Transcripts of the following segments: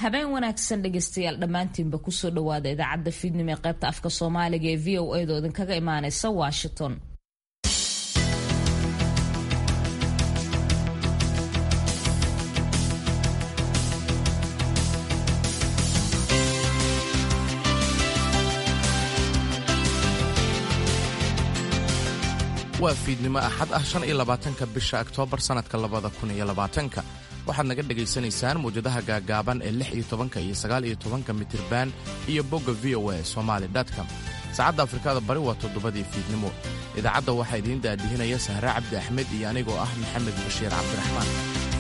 habeen wanaagsan dhegaystayaal dhammaantiinba kusoo dhawaada idaacadda fiidnimo ee qaybta afka soomaaliga ee v o edo idinkaga imaaneysa washington waa fiidnimo axad ah shan iyo labaatanka bisha oktoobar sannadka labada kun iyo labaatanka waxaad naga dhegaysanaysaan mawjadaha gaagaaban ee lix iyo tobanka iyo sagaal iyo tobanka mitirban iyo bogga v o a somaali com saacadda afrikada bari waa toddobadii fiidnimo idaacadda waxaa idiin daadihinaya sahre cabdi axmed iyo anigoo ah maxamed bashiir cabdiraxmaan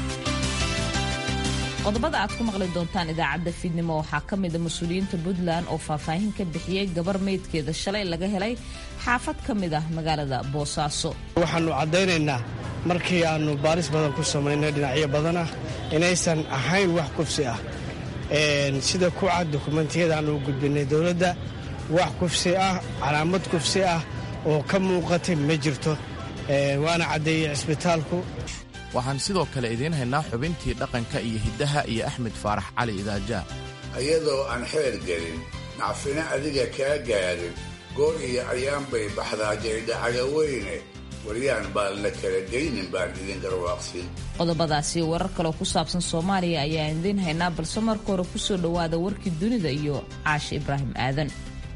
qodobada aad ku maqli doontaan idaacadda fiidnimo waxaa ka mida mas-uuliyiinta puntland oo faahfaahin ka bixiyey gabar meydkeeda shalay laga helay xaafad ka mid ah magaalada boosaaso waxaannu caddaynaynaa markii aannu baaris badan ku samaynay dhinacyo badanah inaysan ahayn wax kufsi ah sida ku cad dukumentiyada aannu gudbinay dowladda wax kufsi ah calaamad kufsi ah oo ka muuqatay ma jirto waana caddeeyey cisbitaalku waxaan sidoo kale idiin haynaa xubintii dhaqanka iyo hiddaha iyo axmed faarax cali idaajaa iyadoo aan xeer gelin nacfina adiga kaa gaadhin goor iyo ayaan bay baxdaa jaydhacaga weyne waryaan baan la kala geynin baan idin garwaaqsin qodobadaasi warar kaleo ku saabsan soomaaliya ayaa idiin haynaa balse marka hore kusoo dhowaada warkii dunida iyo caashi ibraahim aadan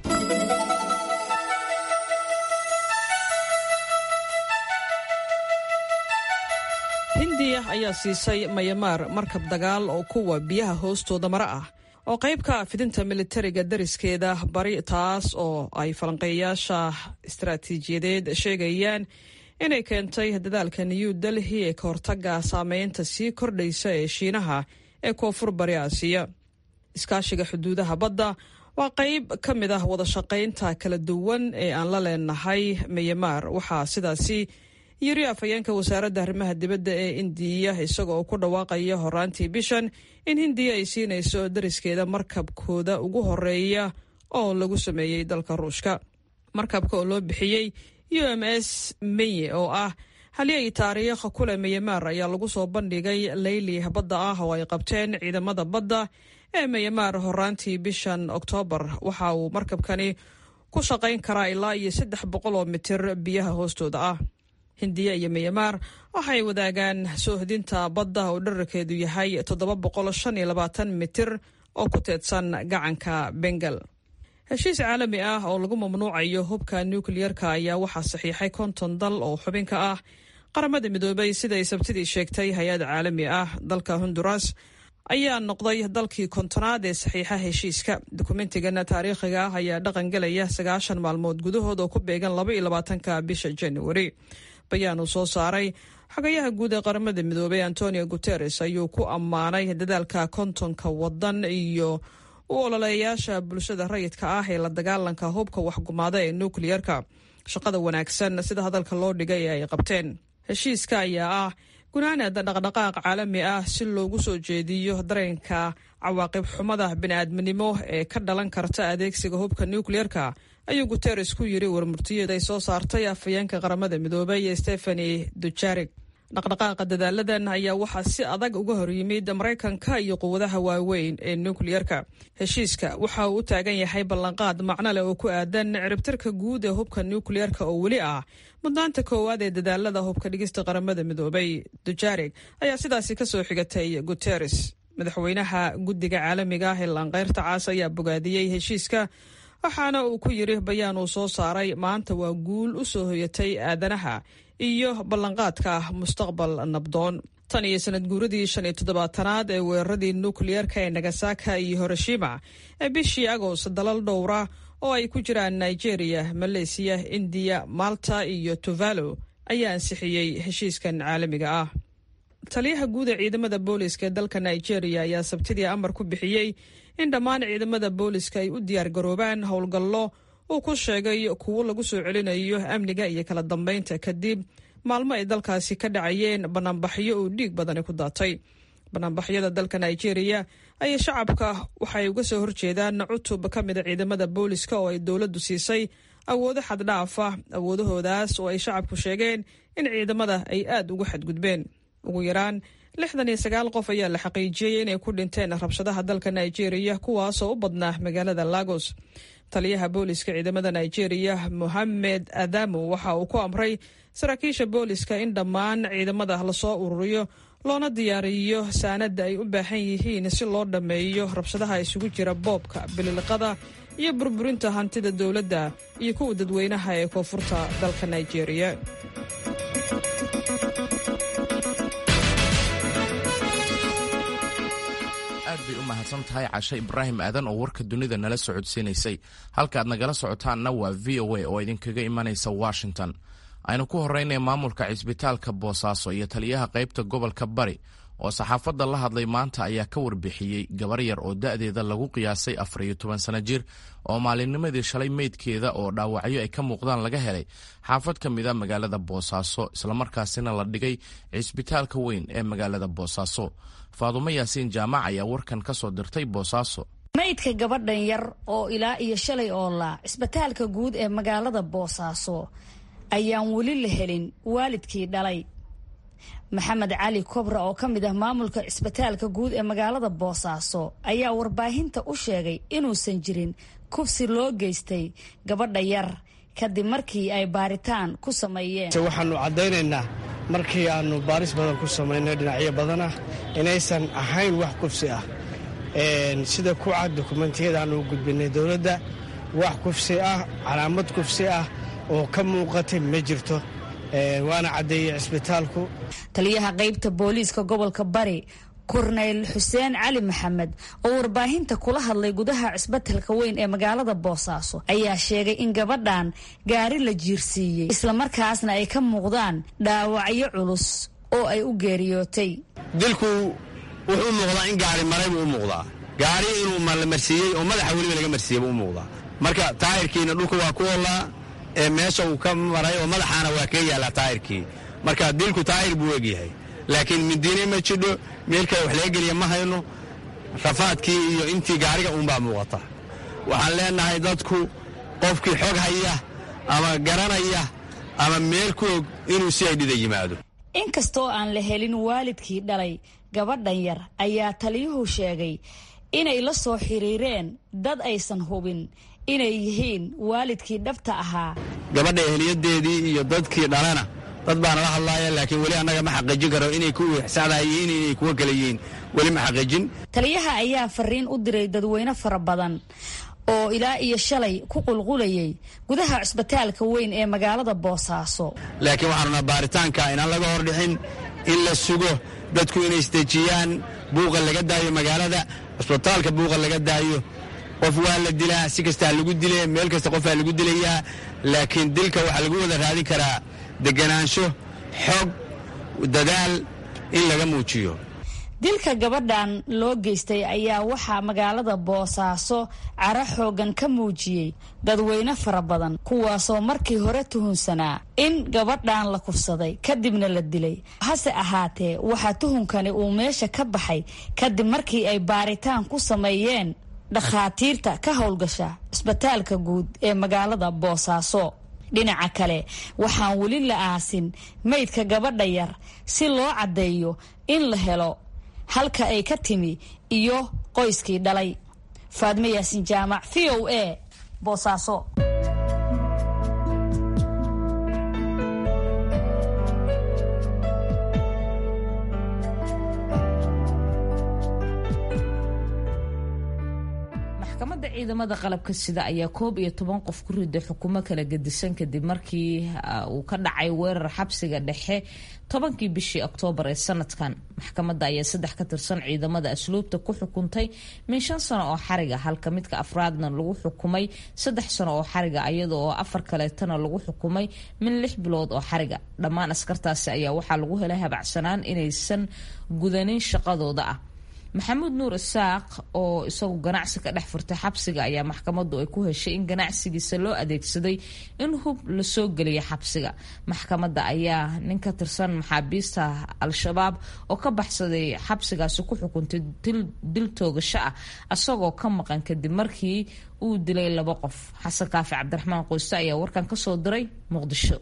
hindiya ayaa siisay mayamaar markab dagaal oo kuwa biyaha hoostooda mara ah oo qayb ka ah fidinta militariga dariskeeda bari taas oo ay falanqeeyayaasha istaraatiijiyadeed sheegayaan inay keentay dadaalka new delhi ee ka hortaga saameynta sii kordhaysa ee shiinaha ee koonfur bari aasiya iskaashiga xuduudaha badda waa qayb ka mid ah wadashaqaynta kala duwan ee aan la leenahay mayamaar waxaa sidaasi yiri afhayeenka wasaaradda arrimaha dibadda ee indiya isaga oo ku dhawaaqaya horaantii bishan in hindiya ay siinayso dariskeeda markabkooda ugu horeeya oo lagu sameeyey dalka ruushka markabka oo loo bixiyey u m s meye oo ah halyay taariikh kule meyamaar ayaa lagu soo bandhigay leyli badda ah oo ay qabteen ciidamada badda ee meyamaar horaantii bishan oktoobar waxa uu markabkani ku shaqayn karaa ilaa iyo saddex boqol oo mitir biyaha hoostooda ah hindiya iyo miyamaar waxay wadaagaan soohdinta badda oo dherarkeedu yahay toddoba boqol shan iyo labaatan mitir oo ku teedsan gacanka bengal heshiis caalami ah oo lagu mamnuucayo hubka nukliyerka ayaa waxaa saxiixay konton dal oo xubinka ah qaramada midoobay siday sabtidii sheegtay hay-ad caalami ah dalka honduras ayaa noqday dalkii kontonaad ee saxiixa heshiiska dukumentigana taariikhiga ah ayaa dhaqan gelaya sagaashan maalmood gudahood oo ku beegan laba iyo labaatanka bisha januari bayaan uu soo saaray xogayaha guud ee qaramada midoobay antonio guteres ayuu ku ammaanay dadaalka kontonka wadan iyo u ololeeyaasha bulshada rayidka ah ee la dagaalanka hubka waxgumaada ee nukliyerka shaqada wanaagsan sida hadalka loo dhigay ee ay qabteen heshiiska ayaa ah gunaanada dhaqdhaqaaq caalami ah si loogu soo jeediyo dareenka cawaaqib xumada bini'aadminimo ee ka dhalan karta adeegsiga hubka nukliyerka ayuu guteres ku yiri warmurtiyeed ay soo saartay afhayeenka qaramada midoobay ee stefani dujarig dhaqdhaqaaqa dadaaladan ayaa waxaa si adag uga hor yimid maraykanka iyo quwadaha waaweyn ee nukliyerka heshiiska waxa uu u taagan yahay ballanqaad macno leh oo ku aadan ciribtirka guud ee hubka nukliyerka oo weli ah mudnaanta koowaad ee dadaalada hubka dhigista qaramada midoobay dujarig ayaa sidaasi kasoo xigatay guteres madaxweynaha guddiga caalamiga ah ee laanqeyrta caas ayaa bogaadiyey heshiiska waxaana uu ku yiri bayaan uu soo saaray maanta waa guul u soo hoyatay aadanaha iyo ballanqaadka mustaqbal nabdoon tan iyo sanad guuradii shan iyo toddobaatanaad ee weeraradii nukliyerka ee nagasaka iyo hiroshima ee bishii agost dalal dhowra oo ay ku jiraan nigeria maleysiya indiya malta iyo tuvalo ayaa ansixiyey heshiiskan caalamiga ah taliyaha guud ee ciidamada booliska ee dalka nigeria ayaa sabtidii amar ku bixiyey in dhammaan ciidamada booliska ay u diyaargaroobaan howlgallo uu ku sheegay kuwo lagu soo celinayo amniga iyo kala dambeynta kadib maalmo ay dalkaasi ka dhacayeen banaanbaxyo uu dhiig badani ku daatay banaanbaxyada dalka nigeria ayay shacabka waxay uga soo horjeedaan cutub ka mida ciidamada booliska oo ay dowladdu siisay awoodo xaddhaaf ah awoodahoodaas oo ay shacabku sheegeen in ciidamada ay aad ugu xadgudbeen ugu yaraan lixdan iyo sagaal qof ayaa la xaqiijiyey inay ku dhinteen rabshadaha dalka nigeria kuwaasoo u badnaa magaalada lagos taliyaha booliska ciidamada nigeria mohamed adamu waxa uu ku amray saraakiisha booliska in dhammaan ciidamada lasoo ururiyo loona diyaariyo saanada ay u baahan yihiin si loo dhammeeyo rabshadaha isugu jira boobka bililiqada iyo burburinta hantida dowladda iyo kuwa dadweynaha ee koonfurta dalka nigeria aad bay u mahadsan tahay cashe ibraahim aadan oo warka dunida nala socodsiinaysay halkaaad nagala socotaanna waa v o a oo idinkaga imanaysa washington aynu ku horeynay maamulka cisbitaalka boosaaso iyo taliyaha qaybta gobolka bari oo saxaafadda la hadlay maanta ayaa ka warbixiyey gabar yar oo da'deeda lagu qiyaasay afar iyo toban sana jir oo maalinnimadii shalay meydkeeda oo dhaawacyo ay ka muuqdaan laga helay xaafad ka mid a magaalada boosaaso islamarkaasina la dhigay cisbitaalka weyn ee magaalada boosaaso faadumo yaasiin jaamac ayaa warkan ka soo dirtay boosaaso maydka gabadhan yar oo ilaa iyo shalay oolaa cisbitaalka guud ee magaalada boosaaso ayaan weli la helin waalidkii dhalay maxamed cali kobra oo ka mid ah maamulka cisbitaalka guud ee magaalada boosaaso ayaa warbaahinta u sheegay inuusan jirin kubsi loo geystay gabadha yar kadib markii ay baaritaan ku sameeyeen waxaanu caddaynaynaa markii aanu baaris badan ku samaynay dhinacyo badanah inaysan ahayn wax kufsi ah sida ku cad dukumentiyada aanu gudbinay dowladda wax kufsi ah calaamad kufsi ah oo ka muuqatay ma jirto waana caddeeyey cisbitaalku taliyaha qaybta booliiska gobolka bari korneyl xuseen cali maxamed oo warbaahinta kula hadlay gudaha cisbitalka weyn ee magaalada boosaaso ayaa sheegay in gabadhan gaari la jiirsiiyey islamarkaasna ay ka muuqdaan dhaawacyo culus oo ay u geeriyootay dilku wuxuu u muuqdaa in gaari maray buu u muuqdaa gaari inuu malamarsiiyey oo madaxa weliba laga marsiiyey buu u muuqdaa marka taayirkiina dhulka waa ku oolaa ee meesha uu ka maray oo madaxaana waa kaga yaallaa taayirkii marka dilku taayir buu egyahay laakiin midiine ma jidho meel kale wax laga geliya ma hayno rafaadkii iyo intii gaariga uunbaa muuqata waxaan leenahay dadku qofkii xog haya ama garanaya ama meel ku og inuu si ay dhida yimaado inkastoo aan la helin waalidkii dhalay gabadhan yar ayaa taliyuhu sheegay inay la soo xiriireen dad aysan hubin inay yihiin waalidkii dhabta ahaa gabadha eheliyadeedii iyo dadkii dhalana dad baana la hadlaaya laakiin weli annaga ma xaqiijin karo inay kuwii saxdahayiin inay kuwa kale yihiin weli ma xaqiijin taliyaha ayaa fariin u diray dadweyne fara badan oo ilaa iyo shalay ku qulqulayay gudaha cisbitaalka weyn ee magaalada boosaaso laakiin waxaanuna baaritaanka inaan laga hordhixin in la sugo dadku inay isdejiyaan buuqa laga daayo magaalada cisbitaalka buuqa laga daayo qof waa la dilaa si kastaa lagu dile meel kasta qofaa lagu dilayaa laakiin dilka waxaa lagu wada raadin karaa deganaansho xog dadaal in laga muujiyo dilka gabadhan loo geystay ayaa waxaa magaalada boosaaso cara xoogan ka muujiyey dadweyne fara badan kuwaasoo markii hore tuhunsanaa in gabadhan la kufsaday kadibna la dilay hase ahaatee waxaa tuhunkani uu meesha ka baxay kadib markii ay baaritaan ku sameeyeen dhakhaatiirta ka howlgasha cisbitaalka guud ee magaalada boosaaso dhinaca kale waxaan weli la aasin maydka gabadha yar si loo caddeeyo in la helo halka ay ka timi iyo qoyskii dhalay faadme yaasin jaamac v o a boosaaso maxkamadda ciidamada qalabka sida ayaa koob iyo toban qof ku riday xukumo kala gedisan kadib markii uu ka dhacay weerar xabsiga dhexe tobankii bishii oktoobar ee sanadkan maxkamadda ayaa saddex ka tirsan ciidamada asluubta ku xukuntay min shan sano oo xariga halka midka afraadna lagu xukumay saddex sano oo xariga iyada oo afar kaleetana lagu xukumay min lix bilood oo xariga dhammaan askartaasi ayaa waxaa lagu helay habacsanaan inaysan gudanin shaqadooda ah maxamuud nuur isaaq oo isagu ganacsi ka dhex furtay xabsiga ayaa maxkamaddu ay ku heshay in ganacsigiisa loo adeegsaday in hub lasoo geliya xabsiga maxkamadda ayaa nin ka tirsan maxaabiista al-shabaab oo ka baxsaday xabsigaasi ku xukuntay dil toogasho ah isagoo ka maqan kadib markii uu dilay laba qof xasan kaafi cabdiraxmaan qoyste ayaa warkan kasoo diray muqdisho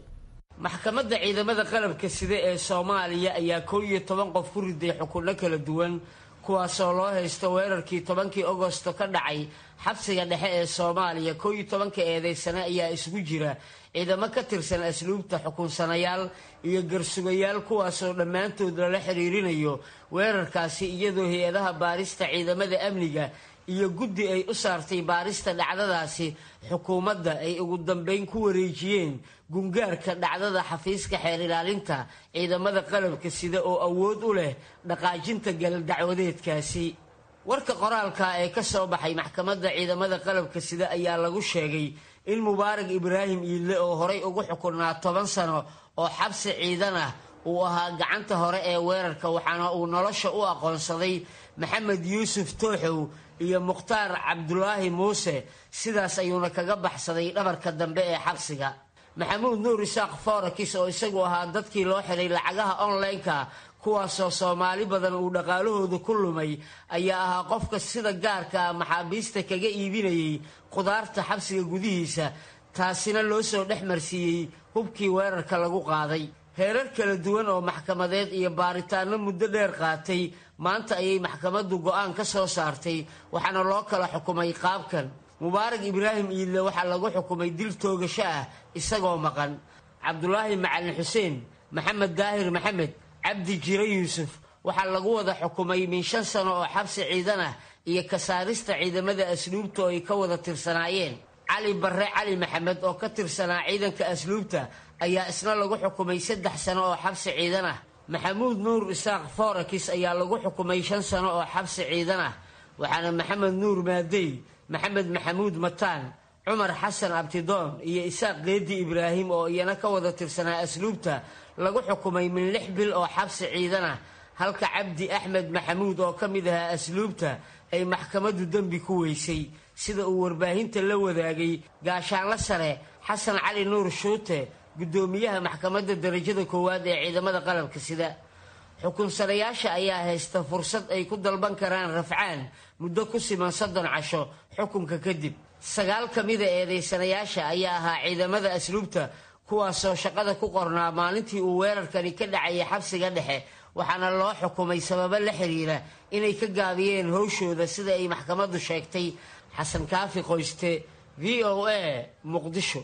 maxkamadda ciidamada qalabka sida ee soomaaliya ayaa kow iyo toban qof ku riday xukunno kala duwan kuwaasoo loo haysto weerarkii tobankii agosto ka dhacay xabsiga dhexe ee soomaaliya kow iyo tobanka eedeysane ayaa isugu jira ciidamo ka tirsan asluubta xukunsanayaal iyo garsugayaal kuwaasoo dhammaantood lala xiriirinayo weerarkaasi iyadoo hay-adaha baarista ciidamada amniga iyo guddi ay u saartay baarista dhacdadaasi xukuumadda ay ugu dambeyn ku wareejiyeen gungaarka dhacdada xafiiska xeer ilaalinta ciidamada qalabka sida oo awood u leh dhaqaajinta galdacwadeedkaasi warka qoraalka ee ka soo baxay maxkamadda ciidamada qalabka sida ayaa lagu sheegay in mubaarak ibraahim iidle oo horay ugu xukunaa toban sano oo xabsi ciidan ah uu ahaa gacanta hore ee weerarka waxaana uu nolosha u aqoonsaday maxamed yuusuf tooxow iyo mukhtaar cabdulaahi muuse sidaas ayuuna kaga baxsaday dhabarka dambe ee xabsiga maxamuud nuur isaaq forakis oo isagu ahaa dadkii loo xiray lacagaha online-ka kuwaasoo soomaali badan uu dhaqaalahooda ku lumay ayaa ahaa qofka sida gaarka ah maxaabiista kaga iibinayay qudaarta xabsiga gudihiisa taasina loo soo dhex marsiiyey hubkii weerarka lagu qaaday heerar kala duwan oo maxkamadeed iyo baaritaano muddo dheer qaatay maanta ayay maxkamaddu go-aan ka soo saartay waxaana loo kala xukumay qaabkan mubaarak ibraahim iidle waxaa lagu xukumay dil toogasho ah isagoo maqan cabdulaahi macalin xuseen maxamed daahir maxamed cabdi jire yuusuf waxaa lagu wada xukumay min shan sano oo xabsi ciidan ah iyo kasaarista ciidamada asluubta oo ay ka wada tirsanaayeen cali barre cali maxamed oo ka tirsanaa ciidanka asluubta ayaa isna lagu xukumay saddex sano oo xabsi ciidan ah maxamuud nuur isaaq forakis ayaa lagu xukumay shan sano oo xabsi ciidan ah waxaana maxamed nuur maadey maxamed maxamuud mataan cumar xasan abtidoon iyo isaaq geedi ibraahim oo iyana ka wada tirsanaa asluubta lagu xukumay min lix bil oo xabsi ciidan ah halka cabdi axmed maxamuud oo ka mid ahaa asluubta ay maxkamaddu dembi ku weysay sida uu warbaahinta la wadaagay gaashaanla sare xasan cali nuur shuute guddoomiyaha maxkamadda darajada koowaad ee ciidamada qalabka sida xukunsanayaasha ayaa haysta fursad ay ku dalban karaan rafcaan muddo ku siman soddon casho xukunka kadib sagaal ka mida eedaysanayaasha ayaa ahaa ciidamada asluubta kuwaasoo shaqada ku qornaa maalintii uu weerarkani ka dhacayay xabsiga dhexe waxaana loo xukumay sababo la xiriira inay ka gaabiyeen howshooda sida ay maxkamaddu sheegtay xasan kaafi qoyste v o a muqdisho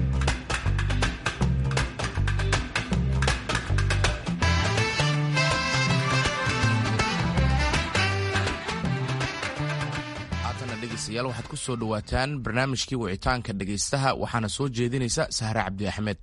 haatana dhegeystayaal waxaad ku soo dhowaataan barnaamijkii wicitaanka dhegaystaha waxaana soo jeedinaysa sahre cabdi axmed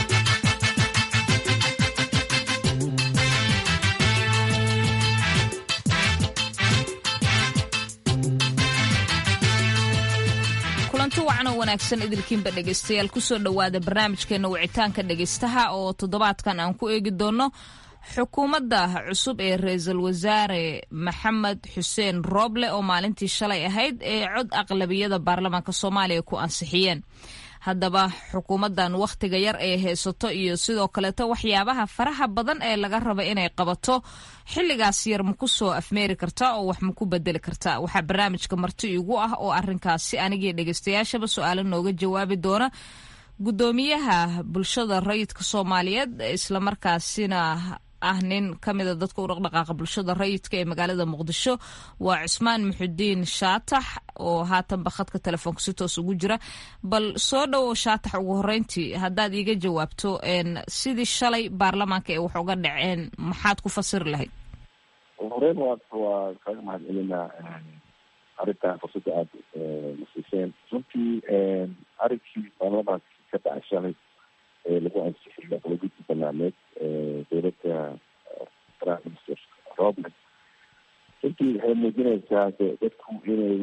kulanti wacan oo wanaagsan idilkiinba dhegaystayaal kusoo dhowaada barnaamijkeena wicitaanka dhegaystaha oo toddobaadkan aan ku eegi doono xukuumadda cusub ee ra-iisul wasaare maxamed xuseen rooble oo maalintii shalay ahayd ee cod aqlabiyada baarlamaanka soomaaliya ku ansixiyeen haddaba xukuumaddan wakhtiga yar ee haysato iyo sidoo kaleeto waxyaabaha faraha badan ee laga raba inay qabato xilligaas yar ma ku soo afmeeri kartaa oo wax ma ku bedeli kartaa waxaa barnaamijka marti igu ah oo arinkaasi anigii dhegeystayaashaba su-aalo nooga jawaabi doona gudoomiyaha bulshada rayidka soomaaliyeed islamarkaasina ah nin ka mida dadka u dhaqdhaqaaqa bulshada rayidka ee magaalada muqdisho waa cusmaan muxudiin shaatax oo haatanba khadka telefoonka si toos ugu jira bal soo dhowow shaatax ugu horeyntii haddaad iiga jawaabto sidii shalay baarlamaanka ee wax uga dhaceen maxaad ku fasiri lahayd horeyn waa waa kaga mahad celinaa arrintan fursadda aada nasiiseen runtii arrinkii baarlamaanka ka dhacay shalay ee lagu ansixiyay aqlabiyadii banaaneed dowladda prime minister robland runtii waxay muujinaysaa de dadku inay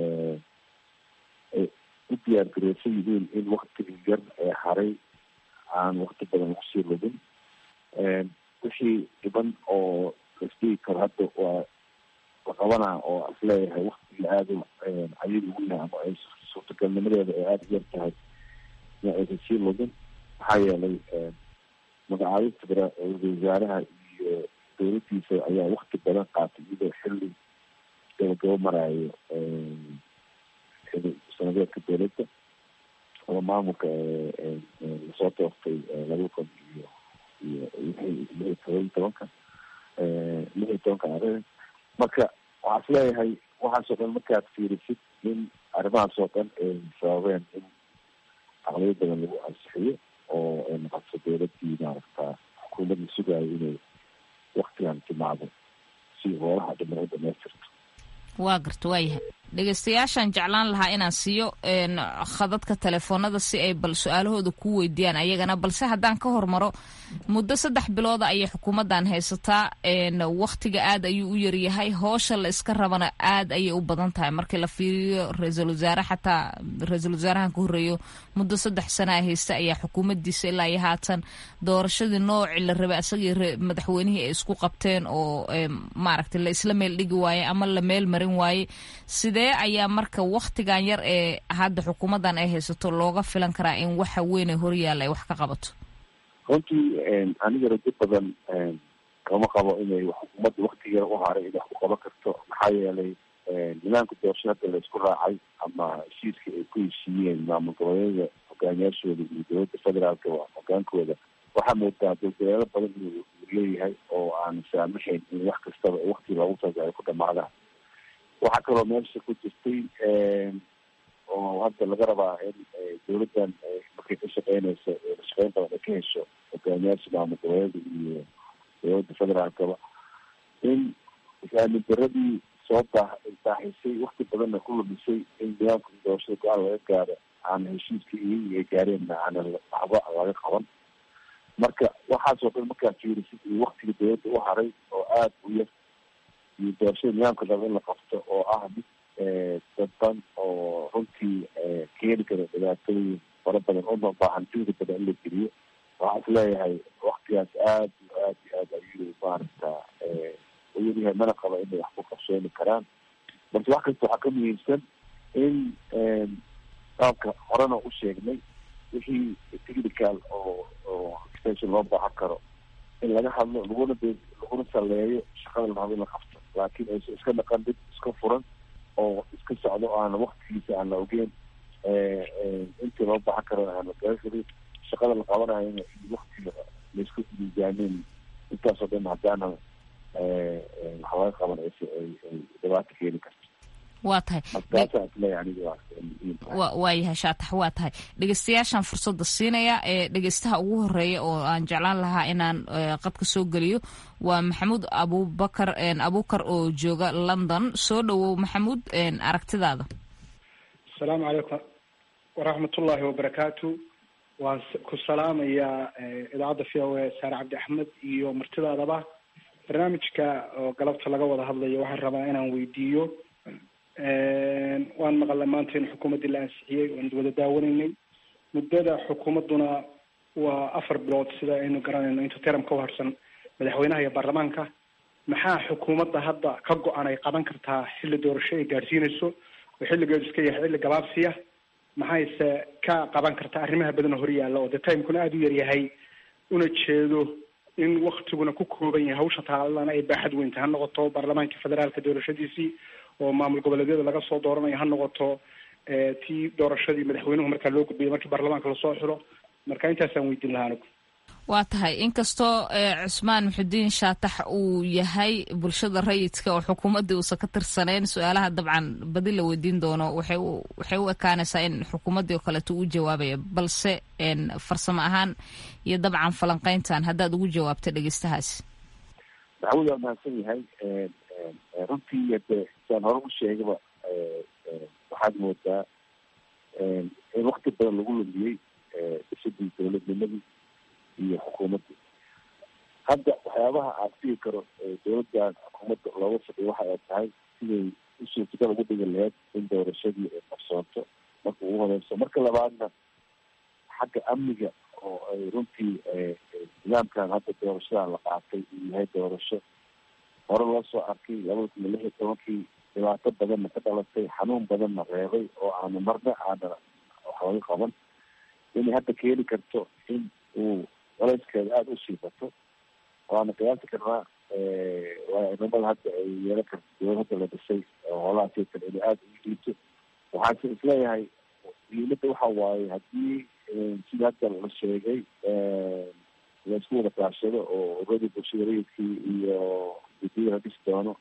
u diyaar gareysan yihiin in waktigii yar ee haray aan wakti badan lagu sii lugin wixii dhiban oo lasdigi karo hadda waa la qabanaa oo isleeyahay waktigii aada cayid ugu yahay ama ay suurtagalnimadeeda ay aada u yar tahay in aysan sii lugin maxaa yeelay magacaabista ra-iisul wasaaraha iyo dowladdiisa ayaa wakti badan qaatay iyadoo xilli gabagabo maraayo sanadeedka dowladda ama maamulka lasoo doortay laba kun iyo iyo lix toban tobanka lix iyo tobanka arrin marka waxaa is leeyahay waxaasoo dhan markaad fiirisid in arrimahaas oo dhan ay sababeen in aqliyo badan lagu ansixiyo oo ay noqoto dowladii maaragta xukuumadii sugaayo inay waktigan timaado si hoolaha dhiman u dhamaystirto waa garta waayahay dhegeystayaashaan jeclaan lahaa inaan siiyo khadadka telefoonada si ay bal su-aalahooda kuu weydiiyaan ayagana balse haddaan ka hormaro muddo saddex bilooda ayay xukuumaddan haysataa wakhtiga aad ayuu u yaryahay hoosha la iska rabana aad ayay u badan tahay markii la fiiriyo ra-iisul wasaare xataa ra-iisul wasaarahan ka horreeyo muddo saddex sana a haysta ayaa xukuumaddiisa ilaa iyo haatan doorashadii noocii la rabay asagii madaxweynihii ay isku qabteen oo maaragtay la isla meel dhigi waaye ama la meel marin waaye sidee ayaa marka wakhtigan yar ee hadda xukuumaddan ay haysato looga filan karaa in waxa weyn ee horyaalla ay wax ka qabato runtii aniga rajo badan kama qabo inay xukuumadda waktigeeda u haray inay wax ku qaban karto maxaa yeelay nidaamka doorashada hadda la isku raacay ama heshiiska ay ku heshiiyeen maamul goboleedyada hogaamiyaashooda iyo dowladda federaalka hogaankooda waxaa moodaa dowdaleelo badan inuu leeyahay oo aan saamaxayn in wax kastaba wakti loogu talagalay ay ku dhamaadaan waxaa kaloo meesha ku jirtay oo hadda laga rabaa in dowladdan markay ka shaqeynayso shaqeyn badan ay ka hesho hogaamiyaasha maamul goboleeda iyo dowladda federaalkaba in is-aamin daradii soo daa daaxisay wakti badanna ku lumisay in nidaamka doorashada go-aan laga gaaro aana heshiiska iyagii ay gaareenna aana waxba laga qaban marka waxaasoo dhan markaad fiirisid iyo waktiga dowladda u haray oo aada u yar iyo doorashada nidaamka raba in la qabto oo ah mid dadban oo runtii keeni kara dhibaatooyin fara badan uma baahan juhdi badan in la geliyo waxaa is leeyahay waktigaas aad iyo aad iyo aad ayuu maaragta uyaryahay mana qaba inay wax ku qabsooni karaan balse wax kasta waxaa ka muhiimsan in qaabka horena u sheegnay wixii technical oo oo extension loo baahan karo in laga hadlo laguna be laguna saleeyo shaqada la rabo in la qabto laakiin aysa iska dhaqan mid iska furan oo iska socdo o aana waktigiisa aan la ogeyn intii loo baahan karo aan la garan karin shaqada la qabanayo iyo waktiga laisku miisaameyn intaasoo dhan haddaana wax laga qaban ay dhibaato keeni karto waa tahay markaasaa isleeyahay aniga wa waa yahay shaatax waa tahay dhegeystayaashaan fursadda siinaya ee dhegeystaha ugu horeeya oo aan jeclaan lahaa inaan qadka soo geliyo waa maxamuud abubakar abukar oo jooga london soo dhowow maxamuud aragtidaada asalaamu calaykum waraxmatullaahi wabarakaatu waan ku salaamayaa idaacadda v o a saare cabdi axmed iyo martidaadaba barnaamijka oo galabta laga wada hadlayo waxaan rabaa inaan weydiiyo waan maqalnay maanta in xukuumaddii la ansixiyey waan wada daawanaynay muddada xukuumadduna waa afar bilood sida aynu garanayno inta teram ka harsan madaxweynaha iyo baarlamaanka maxaa xukuumadda hadda ka go-an ay qaban kartaa xilli doorasho ay gaadhsiinayso oo xilligeedu iska yahay xilli gabaabsiya maxayse ka qaban kartaa arrimaha badan oo horyaalla oo dee timekuna aada u yaryahay una jeedo in waktiguna ku kooban yahay hawsha taalana ay baaxad weynta ha noqoto baarlamaanka federaalka doorashadiisii oo maamul goboleedyada laga soo dooranayo ha noqoto tii doorashadii madaxweynuhu markaa loo gudbiyay markii baarlamaanka lasoo xiro marka intaasaan weydiin lahaa anigu waa tahay inkastoo cusmaan muxudiin shaatax uu yahay bulshada rayidka oo xukuumaddii uusan ka tirsaneyn su-aalaha dabcan badi la weydiin doono waxay u waxay u ekaanaysaa in xukuumaddii oo kaleeto uu jawaabaya balse farsamo ahaan iyo dabcan falanqeyntan haddaad ugu jawaabta dhegeystahaasi maxamuud waa mahadsan yahay runtii hade saan hore u sheegaba waxaad moodaa in wakti badan lagu lumiyey dhisidii dowladnimadii iyo xukuumaddii hadda waxyaabaha aan figi karo dowladdan xukuumadda looga fadhiyo waxa ay tahay siday u suurtagal ugu dhigi laheyd in doorashadii ay qabsoonto marka ugu horeyso marka labaadna xagga amniga oo ay runtii nidaamkan hadda doorashadan la qaatay uu yahay doorasho hore loo soo arkay labada kun iyo lix iyo tobankii dhibaato badanna ka dhalatay xanuun badanna reebay oo aana marna aana wax laga qaban inay hadda keeni karto in uu colayskeeda aada usii bato waana qiyaasi karnaa waainamada hadda ay yeelan karto dowlad hadda la dhisay oo holaha sitan inay aada ugu dhiibto waxaanse isleeyahay muhiimadda waxa waaye haddii sida hadda la sheegay laisku wada kaashado oo already bulshada rayidkii iyo gudiya la dhisi doono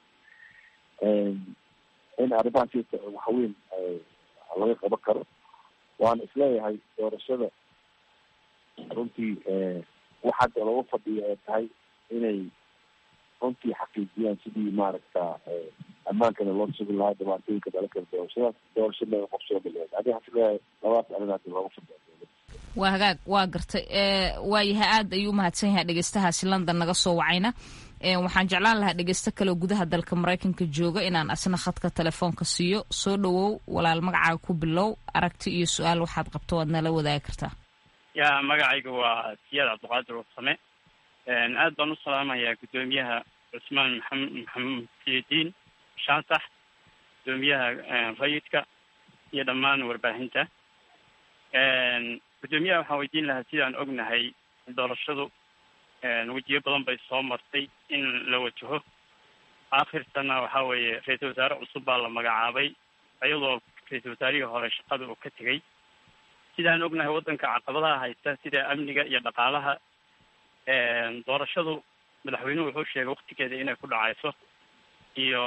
in arrimahaas waxweyn laga qaban karo waana isleeyahay doorashada runtii wax hadda looga fadhiyo ee tahay inay runtii xaqiijiyaan sidii maaragta ammaankana loo sugi lahaa dhibaatooyinka dhala kala doorashadaas doorashada laga qabsoomi lahayd adiga waxaan isleeyahay labadaas arrin hadda looga fadhiya waa hagaag waa gartay waayahay aad ayuu umahadsan yahay dhegeystahaasi london naga soo wacayna waxaan jeclaan lahaa dhegeysto kaleoo gudaha dalka maraykanka jooga inaan asna khadka telefoonka siiyo soo dhawow walaal magacaaga ku bilow aragti iyo su-aal waxaad qabto waad nala wadaagi kartaa ya magacayga waa siyaad cabdiqaadir warsame aad baan u salaamayaa guddoomiyaha cusmaan maxamed maxamed sidiin shaansax guddoomiyaha rayidka iyo dhammaan warbaahinta guddoomiyaha waxaan weydiin lahaa sidaan ognahay doorashadu wejiyo badan bay soo martay in la wajaho aakhirtana waxa weeye ra-iisul wasaare cusub baa la magacaabay iyadoo ra-iisul wasaarihii hore shaqada uu ka tegey sidaan ognahay waddanka caqabadaha haysta sida amniga iyo dhaqaalaha doorashadu madaxweynuhu wuxuu sheegay waktigeeda inay ku dhacayso iyo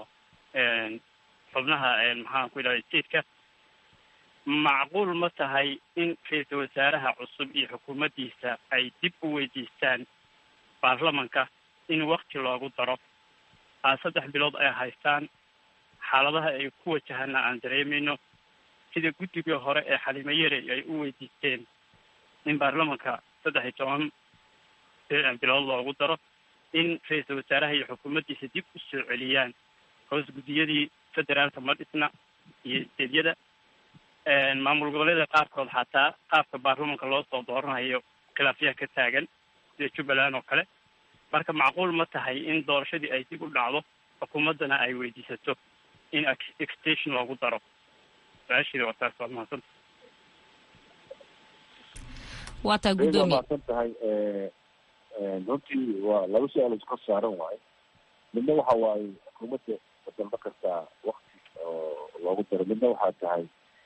xubnaha maxaan ku idhahda stateka macquul ma tahay in ra-iisul wasaaraha cusub iyo xukuumaddiisa ay dib u weydiistaan baarlamanka in wakti loogu daro aa saddex bilood ay haystaan xaaladaha ay ku wajahana aan dareemayno sida guddigii hore ee xalimo yarey ay u weydiisteen in baarlamanka saddex iyo toban bilood loogu daro in ra-iisul wasaaraha iyo xukuumaddiisa dib u soo celiyaan hoos guddiyadii federaalka ma dhisna iyo isteedyada maamul goboleeda qaarkood xataa qaabka baarlamanka loo soo dooranayo khilaafyaha ka taagan sida jubbaland oo kale marka macquul ma tahay in doorashadii ay dib u dhacdo xukuumaddana ay weydiisato in extension loogu daro su-aasheeda waa taas waad mahadsanta waa taa guddoomiye mahadsan tahay runtii waa laba su-aal iska saaran waayo midna waxa waaye xukuumadda dalba kartaa wakti oo loogu daro midna waxaa tahay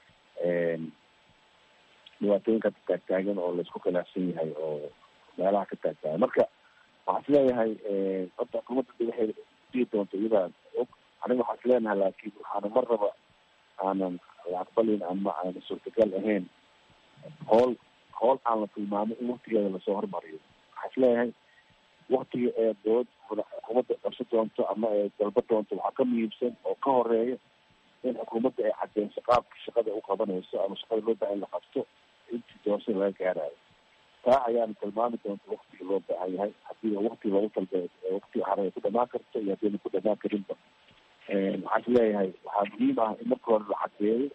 dhibaatooyinka taagtaagan oo laisku khilaafsan yahay oo meelaha ka taagtaagan marka waxaa is leeyahay horta xukuumadda de waxay dii doonta iyadaa og aniga waxaa is leenahay laakiin waxaana mar raba aanan la aqbalin ama aana suurtagal ahayn hool hool aan la tilmaamay in waktigeeda lasoo hormariyo waxaa is leeyahay waktiga ee dowlad xukuumadda qabso doonto ama ee dalba doonto waxaa ka muhiimsan oo ka horeeya in xukuumadda ay cadeyso qaabka shaqada u qabanayso ama shaqada loo baahan la qabto intii doorashada laga gaarayo taa ayaana tilmaami doonta waktiga loo baahan yahay hadii wakti loogu talbe waktiga hore ay ku dhamaan karto iyo haddiina ku dhamaan karinba waxaa is leeyahay waxaa muhiim ah in marka hore la cadeeyo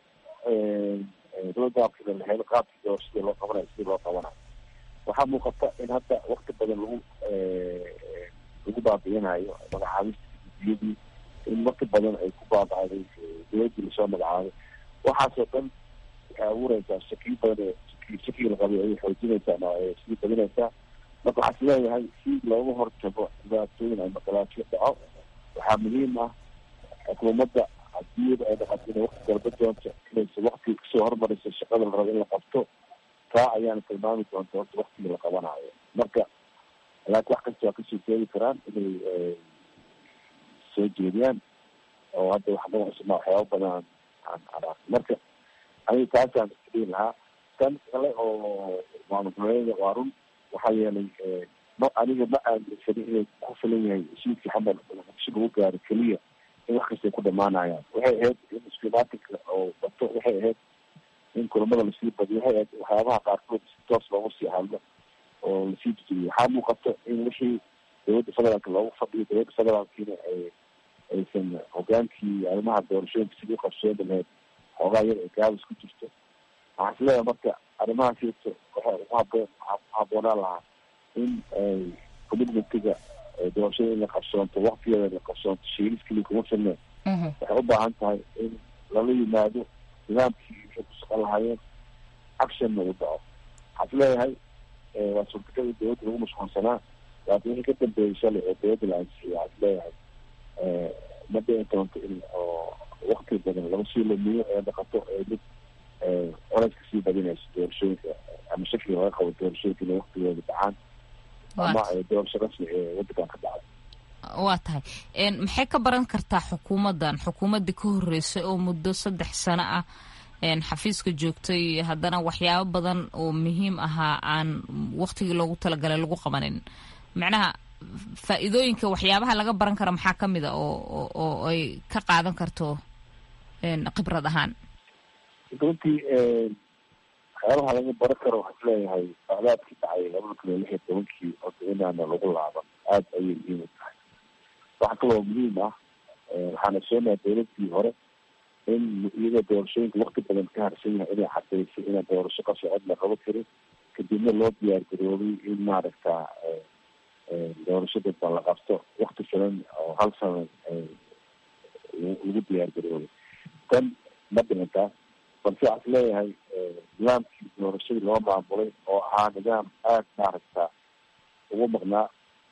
roadmapkina la helo qaabkii doorashada loo qabanayo sidii loo qabanayo waxaa muuqata in hadda wakti badan lagu lagu baabi'inayo magacaabista guddiyadii in wakti badan ay ku baabacday dowladdii lasoo magacaabay waxaasoo dhan waxay abuureysaa shakiyo badan shakiga la qabay ayay xoojinaysaa ama sii badinaysaa marka waxaa is leeyahay si looga hortago dhibaatooyin ama khilaafyo dhaco waxaa muhiim ah xukuumadda hadii ay dhaqato inay wakti dalba doonto inaysa wakti kasoo hormarayso shaqada la rabo in la qabto taa ayaana tilmaami doonta horta waktiga la qabanayo marka laakiin wax kasta waa kasoo jeedi karaan inay soo jeediyaan oo hadda wax badan cusubna waxyaaba badan aan aan marka aniga taasaan isdhihi lahaa tan kale oo maamul goboleeda waa run waxaa yeelay ma aniga ma aaminsanin inay ku filan yahay heshiiskii xamar muqdisho lagu gaaro keliya in wax kastay ku dhamaanayaan waxay ahayd in iskumaatinka oo bato waxay ahayd in kulamada lasii badiyo waxay ahayd waxyaabaha qaarkood si toos loogu sii hadlo oo lasii dejiyo waxaa muuqata in wixii dowladda federaalka loogu fadhiyo dowladda federaalkiina ay aysan hogaankii arrimaha doorashooyinka sidii uqabsoomi lahayd xoogaa yar ay gaabis ku jirto waxaa is leeyahay marka arrimahaas jirto waxay ugu haboon haboonaan lahaa in ay commitmentiga doorashada in la qabsoonto waktigeeda la qabsoonto shiilis keliya kuma filne waxay u baahan tahay in lala yimaado nidaamkii waxay ku shaqon lahaayeen actionna uu dhaco waxaa is leeyahay waa suurtagal in dowladda lagu mashquulsanaa laakiin wixii ka dambeeyay shalay oo dowladda la ansixiyay waxaa is leeyahay ma dhici doonto in oo wakti badan laga sii lumiyo ee dhaqato ee mid colaska sii badinayso doorashooyinka ama shakiga laga qabo doorashooyinka inay waktigooda dhacaan ama doorasho rasmi ee waddankan ka dhacda waa tahay maxay ka baran kartaa xukuumaddan xukuumaddii ka horreysay oo muddo saddex sano ah xafiiska joogtay haddana waxyaabo badan oo muhiim ahaa aan waktigii loogu talagalay lagu qabanin macnaha faa-iidooyinka waxyaabaha laga baran kara maxaa ka mid a oo oo ay ka qaadan karto khibrad ahaan runtii waxyaabaha laga baran karo waxaan isleeyahay socdaadkii dhacay labada kun iyo lix iyo tobankii horta inaana lagu laaban aada ayay muhiim u tahay waxaa kaloo muhiim ah waxaana soonaha dowladii hore in iyadoo doorashooyinka wakti badan ka harsan yahay inay cadaysay inaan doorasho ka socod la qabo karin kadibna loo diyaar garoobay in maaragta doorasho dadban la qabto wakti filan oo hal sano lagu diyaar garoobay tan ma dhimantaa balse waxaa is leeyahay nidaamkii doorashadii loo maamulay oo ahaa nidaam aada maaragta ugu maqnaa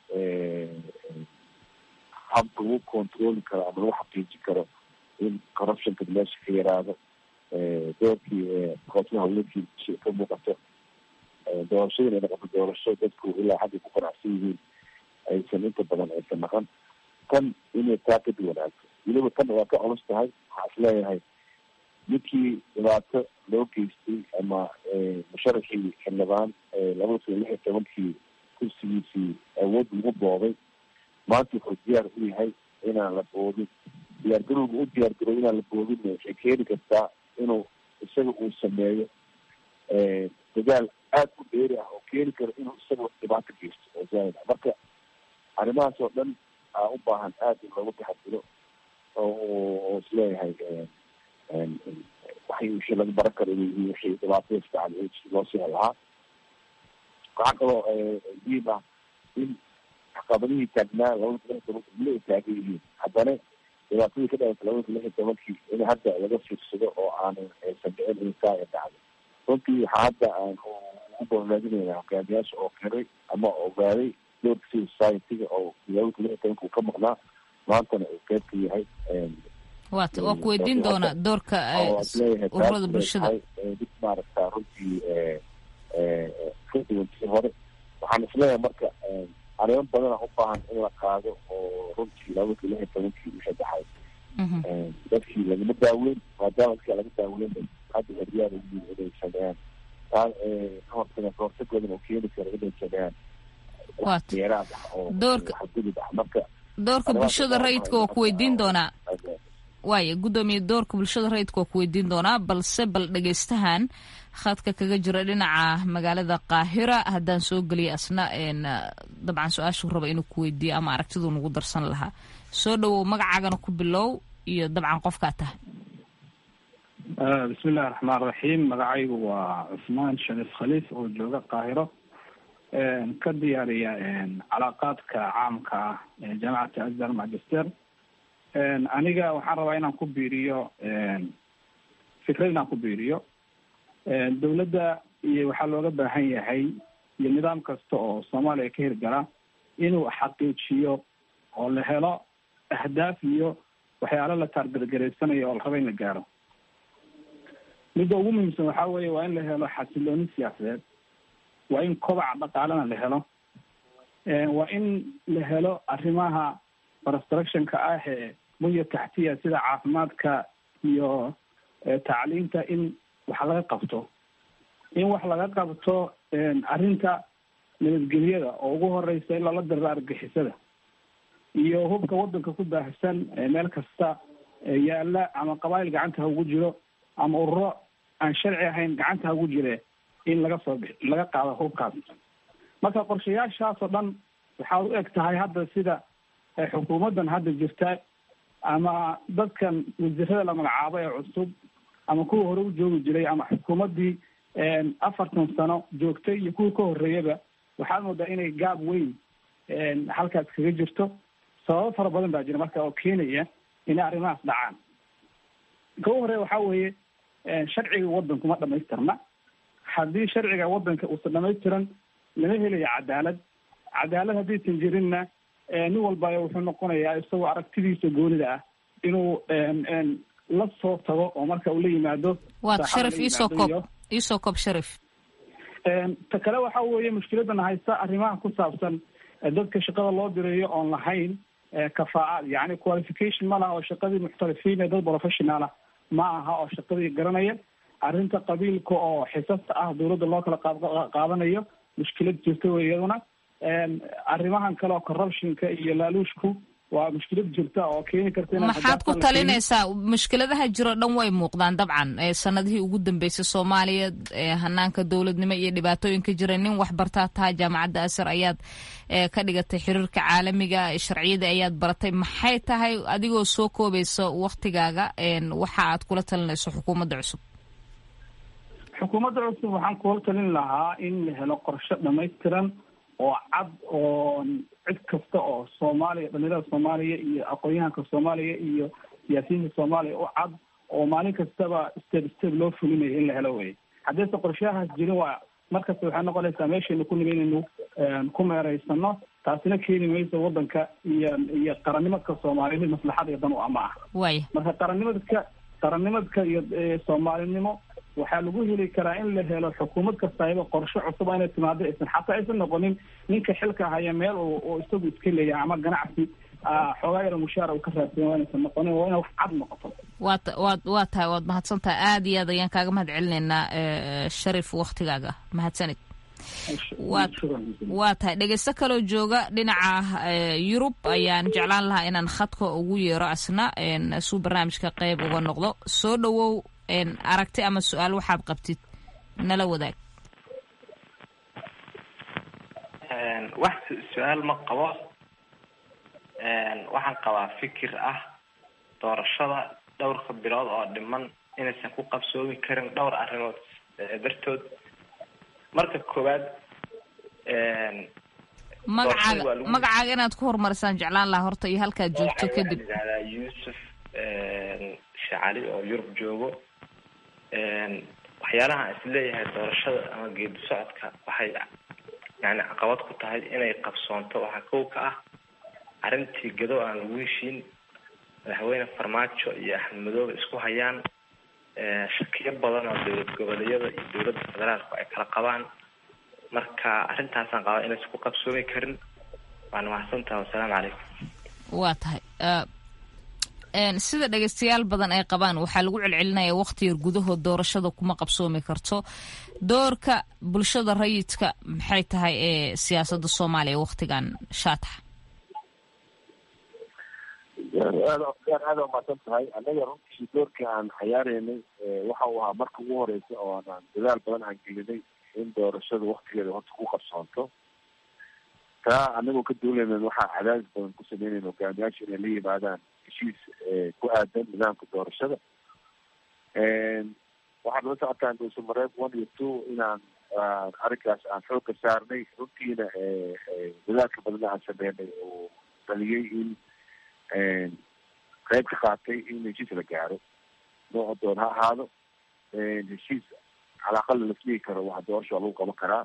habka lagu controli karo ama lagu xaqiijin karo in corruptionka meesha ka yaraado doorkii koosmaha hawlenkii ka muuqato doorashada inay noqoto doorasho dadku ilaa xagga ku qanacsan yihiin aysan inta badan aysan naqan tan inay taa ka duwanaato weliba tan waa ka culus tahay waxaa is leeyahay ninkii dhibaato loo geystay ama musharaxii xildhibaan labada kun iyo lix iyo tobankii kursigiisii awood lagu boobay maanta wuxuu diyaar u yahay inaan la boodin diyaargarowga u diyaargarow inaan la boodinna waxay keeni kartaa inuu isaga uu sameeyo dadaal aada u dheeri ah oo keeni karo inuu isaga dhibaato geysto oo zaaid ah marka arrimahaas oo dhan aa u baahan aada in loogu taxadiro oo isleeyahay waxay wixii laga baran karo inay yihiin wixii dhibaatada isdacday loo sii lahaa waxaa kaloo muhiim ah in caqabadihii taagnaa labada kun lix tobanka weli ay taagan yihiin haddana dhibaatadii ka dhalatay labada kun lix iyo tobankii in hadda laga fiirsado oo aanan aysan dhicin insaa ay dhacday runtii waxaa hadda aan ugu boonraadinayna hogaamiyaasha oo qiray ama ogaaday doorka civil society-ga oo labada kun lix iyo tobanka uu ka maqnaa maantana uu qeyb ka yahay wat waa ku weydiin doonaa doorka ururada bulshada dib maaragta runtii ka duwan tii hore waxaan isleeyahay marka arrimo badana u baahan in la qaado oo runtii labada kun lix iyo tobankii wixii dhaxay dadkii lagama daaweyn maadaama dadkii laga daaweyn hadda heryaal uyiin inay sameeyaan taa ka hortaga kahortagoodan oo keeni karo inay sameeyaan deeraad ah oo xadgudub ah marka doorka bulshada rayidka waa ku weydiin doonaa waaya guddoomiye doorka bulshada rayidka waa ku weydiin doonaa balse bal dhegeystahan khadka kaga jira dhinaca magaalada qaahira haddaan soo geliya asna dabcan su-aashuu raba inuu ku weydiiyo ama aragtiduu nagu darsan lahaa soo dhawow magacaagana ku bilow iyo dabcan qofkaa tahay bismi illahi raxmaan raxiim magacaygu waa cusmaan shariif khaliif oo jooga qaahiro ka diyaariya calaaqaadka caamka ah ee jaamacata azhar magister aniga waxaan rabaa inaan ku biiriyo fikrad inaan ku biiriyo dawladda iyo waxaa looga baahan yahay iyo nidaam kasta oo soomaaliya ka hirgala inuu xaqiijiyo oo la helo ahdaaf iyo waxyaalo la taargargaraysanayo oo la rabo in la gaaro midda ugu muhiimsan waxaa weeye waa in la helo xasilooni siyaasadeed waa in kobaca dhaqaalena la helo waa in la helo arrimaha constructionka ah ee bunya taxtiya sida caafimaadka iyo tacliinta in wax laga qabto in wax laga qabto arrinta nabadgelyada oo ugu horeysa in lala diriro argixisada iyo hubka wadanka ku baahsan meel kasta yaala ama qabaayil gacanta ha ugu jiro ama ururo aan sharci ahayn gacanta ha ugu jire in laga soo bi laga qaado hubkaas marka qorshayaashaas oo dhan waxaa u eg tahay hadda sida xukuumaddan hadda jirta ama dadkan wasiirada la magacaabo ee cusub ama kuwa hore u joogi jiray ama xukuumaddii afartan sano joogtay iyo kuwa ka horreeyaba waxaad moodaa inay gaab weyn halkaas kaga jirto sababo fara badan baa jira marka oo keenaya inay arrimahaas dhacaan ka u horeya waxaa weeye sharciga waddanku ma dhamaystirna haddii sharciga waddanka uusan dhamaystiran lama helayo cadaalad cadaalad haddaysan jirinna nin walba wuxuu noqonayaa isagoo aragtidiisa goonida ah inuu la soo tago oo marka uu la yimaado waad saaxada sharif la iisoo yimaado koob iyo- iisoo koob sharif ta kale waxa weeye mushkiladana haysta arrimaha ku saabsan eh, dadka shaqada loo dirayo oon lahayn eh, kafaacaad yacni qualification ma laha oo shaqadii muxtarifiin ee dad professional ah ma aha oo shaqadii garanaya arrinta qabiilka oo xisasta ah dowladda loo kala qaad- qaadanayo mushkilad jirta wey iyaduna Em, arrimahan kale oo corruptionka iyo laaluushku waa mushkilad jirta oo keeni karta inaan maxaad ku xisaabtan la keenin. talinaysaa mushkiladaha jiro dhan way muuqdaan dabcan ee sanadihii ugu dambeysay soomaaliya ee hanaanka dowladnimo iyo dhibaatooyinka jira nin wax bartaa tahay jaamacadda asar ayaad ee, ka dhigatay xiriirka caalamiga ee sharciyada ayaad baratay maxay tahay adigoo soo koobaysa waktigaaga een, waxa aad kula talinayso xukuumadda cusub xukuumadda cusub waxaan kula talin lahaa in la helo qorshe dhamaystiran oo cad oo cid kasta oo soomaaliya dhalinyarada soomaaliya iyo aqoon-yahanka soomaaliya iyo siyaasiyiinta soomaaliya u cad oo maalin kastaba step step loo fulinayo in la helo wey haddayse qorshahaas jirin waa markasta waxay noqonaysaa meeshaynu ku nimi inaynu een, ku meereysano taasina keeni mayso wadanka iyo iyo qarannimadka soomaaliya mid maslaxad iyo dan u ama ah waaya marka qarannimadka qarannimadka iyo eh, soomaalinimo waxaa lagu heli karaa in la helo xukuumad kastayba qorshe cusub inay timaado aysan xataa aysan noqonin ninka xilka haya meel uu uu isagu iska leeyahay ama ganacsi ah, xoogaa yaro mushaara uu ka raadsan waa inaysan noqonin waa inay wax cad noqoto waad waad waa tahay waad mahadsan tahay aad iyo aad ayaan kaaga mahad celinaynaa ee, sharif waktigaaga mahadsanid waad waa tahay dhegeysto kaloo jooga dhinaca ee, yurub ayaan jeclaan lahaa inaan khadka ugu yeero asna een, suu barnaamijka qeyb uga noqdo soo dhowow een, aragti ama su-aal waxaad qabtid nala wadaag Een, wax su- su-aal ma qabo Een, waxaan qabaa fikir ah doorashada dhowrka bilood oo dhiman inaysan ku qabsoomi karin dhowr arrimood eh, dartood marka koowaad een, magacaaga waa lagu- magacaaga inaad ku horumarisaan jeclaan lahaa horta iyo halkaad joogto waxaan kadib yidhahdaa yuusuf een, shacali oo yurub joogo Een, waxyaalaha aan isleeyahay doorashada ama geedi socodka waxay yani caqabad ku tahay inay qabsoonto waxaa kow ka ah arrintii gado aan lagu heshiin madaxweyne farmaajo iyo axmed madoobe isku hayaan ee, shakiyo badan oo dowlad goboleedyada iyo dowladda federaalku ay kala qabaan marka arrintaasaan qabaa inaysan ku qabsoomi karin waana mahadsantaha wasalaamu calaykum waa tahay Eh, een, sida dhegeystayaal badan ay qabaan waxaa lagu celcelinaya waqti yar gudahood doorashada kuma qabsoomi karto doorka bulshada rayidka maxay tahay ee siyaasadda soomaaliya waqtigan shaatax aad aad aad umaasan tahay annaga runtii doorka aan cayaareynay eh, waxa uu ahaa marka ugu horeysa oo aan dadaal badan aan gelinay in doorashada waktigeeda horta ku qabsoonto taa anagoo ka duulaynan waxaa cadaadis badan ku sameynayn hogaamiyaasha inay la yimaadaan heshiis eh, ku aadan nidaamka doorashada waxaad la socotaan dhuuse mareeb one iyo two inaan aan arrinkaas aan xoogka saarnay runtiina eh, eh, dadaalka badanna aan sameynay oo dhaliyay in qayb ka qaatay in heshiis la gaaro nooca doon ha ahaado heshiis calaaqal lasdhigi karo waxa doorasha waa lagu qaban karaa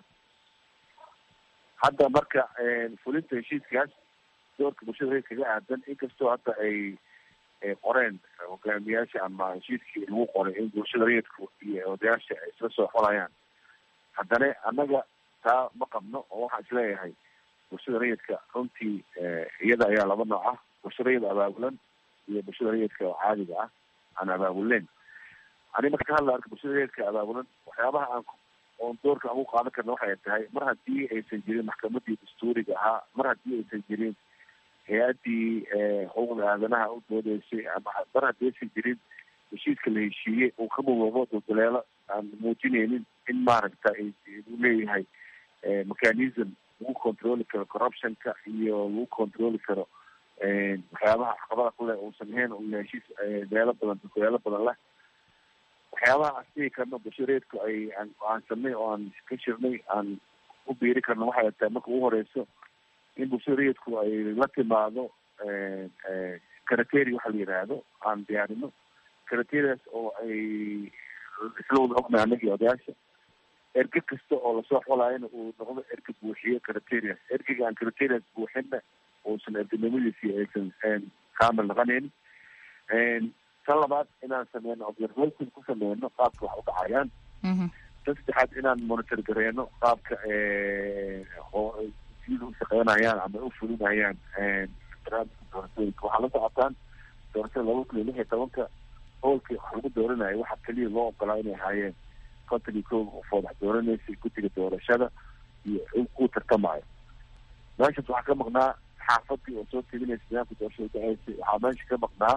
hadda marka fulinta heshiiskaas doorka bulshada reer kaga aadan inkastoo hadda ay ay qoreen hogaamiyaasha ama heshiiskii lagu qoray in bulshada rayidku iyo odayaasha ay isla soo xolayaan haddana annaga taa ma qabno oo waxaan isleeyahay bulshada rayidka runtii iyada ayaa laba nooc ah bulshada rayid abaabulan iyo bulshada rayidka oo caadiga ah aan abaabuleyn ani marka ka hadla arka bulshada rayidka abaabulan waxyaabaha aan oon doorka aan ku qaadan karna waxay tahay mar haddii aysan jirin maxkamadii dastuuriga ahaa mar haddii aysan jirin hay-addii xuquuqda aadanaha u doodeysay ama mar haddii aysan jirin heshiiska la heshiiyey uu ka mudoobo dulduleelo aan muujineynin in maaragta uu leeyahay mechanism lagu controli karo corruptionka iyo lagu controli karo waxyaabaha caqabada kuleh uusan ahayn uu yahay heshiis meelo badan dulduleelo badan leh waxyaabaha aan dhihi karno bashareedku ay aan go-aansanay oo aan ka shirnay aan u biiri karno waxay tahay marka ugu horeyso in bulshada rayidku ay la timaado karateri waxa la yidhaahdo aan diyaarino karaterias oo ay isla wada ognahay anagii odayaasha erge kasta oo lasoo xolaayana uu noqdo erge buuxiye karaterias ergega aan karaterias buuxinna uusan ergenimadiisii aysan kaamil noqonayn tan labaad inaan sameyno observation ku sameyno qaabka wax u dhacayaan tan saddexaad inaan monitor gareyno qaabka sida u shaqeynayaan ama u fulinayaan barnaamijka doorashooyinka waxaa la socotaan doorashada laba kun iyo lix iyo tobanka howlka wax lagu dooranayo waxaa keliya loo ogolaa inay ahaayeen konton iyo kow qofood wax dooranaysa guddiga doorashada iyo ku tartamayo meeshaas waxaa ka maqnaa xaafadii oo soo teginaysa nidaamka doorashada dhaceysay waxaa meesha ka maqnaa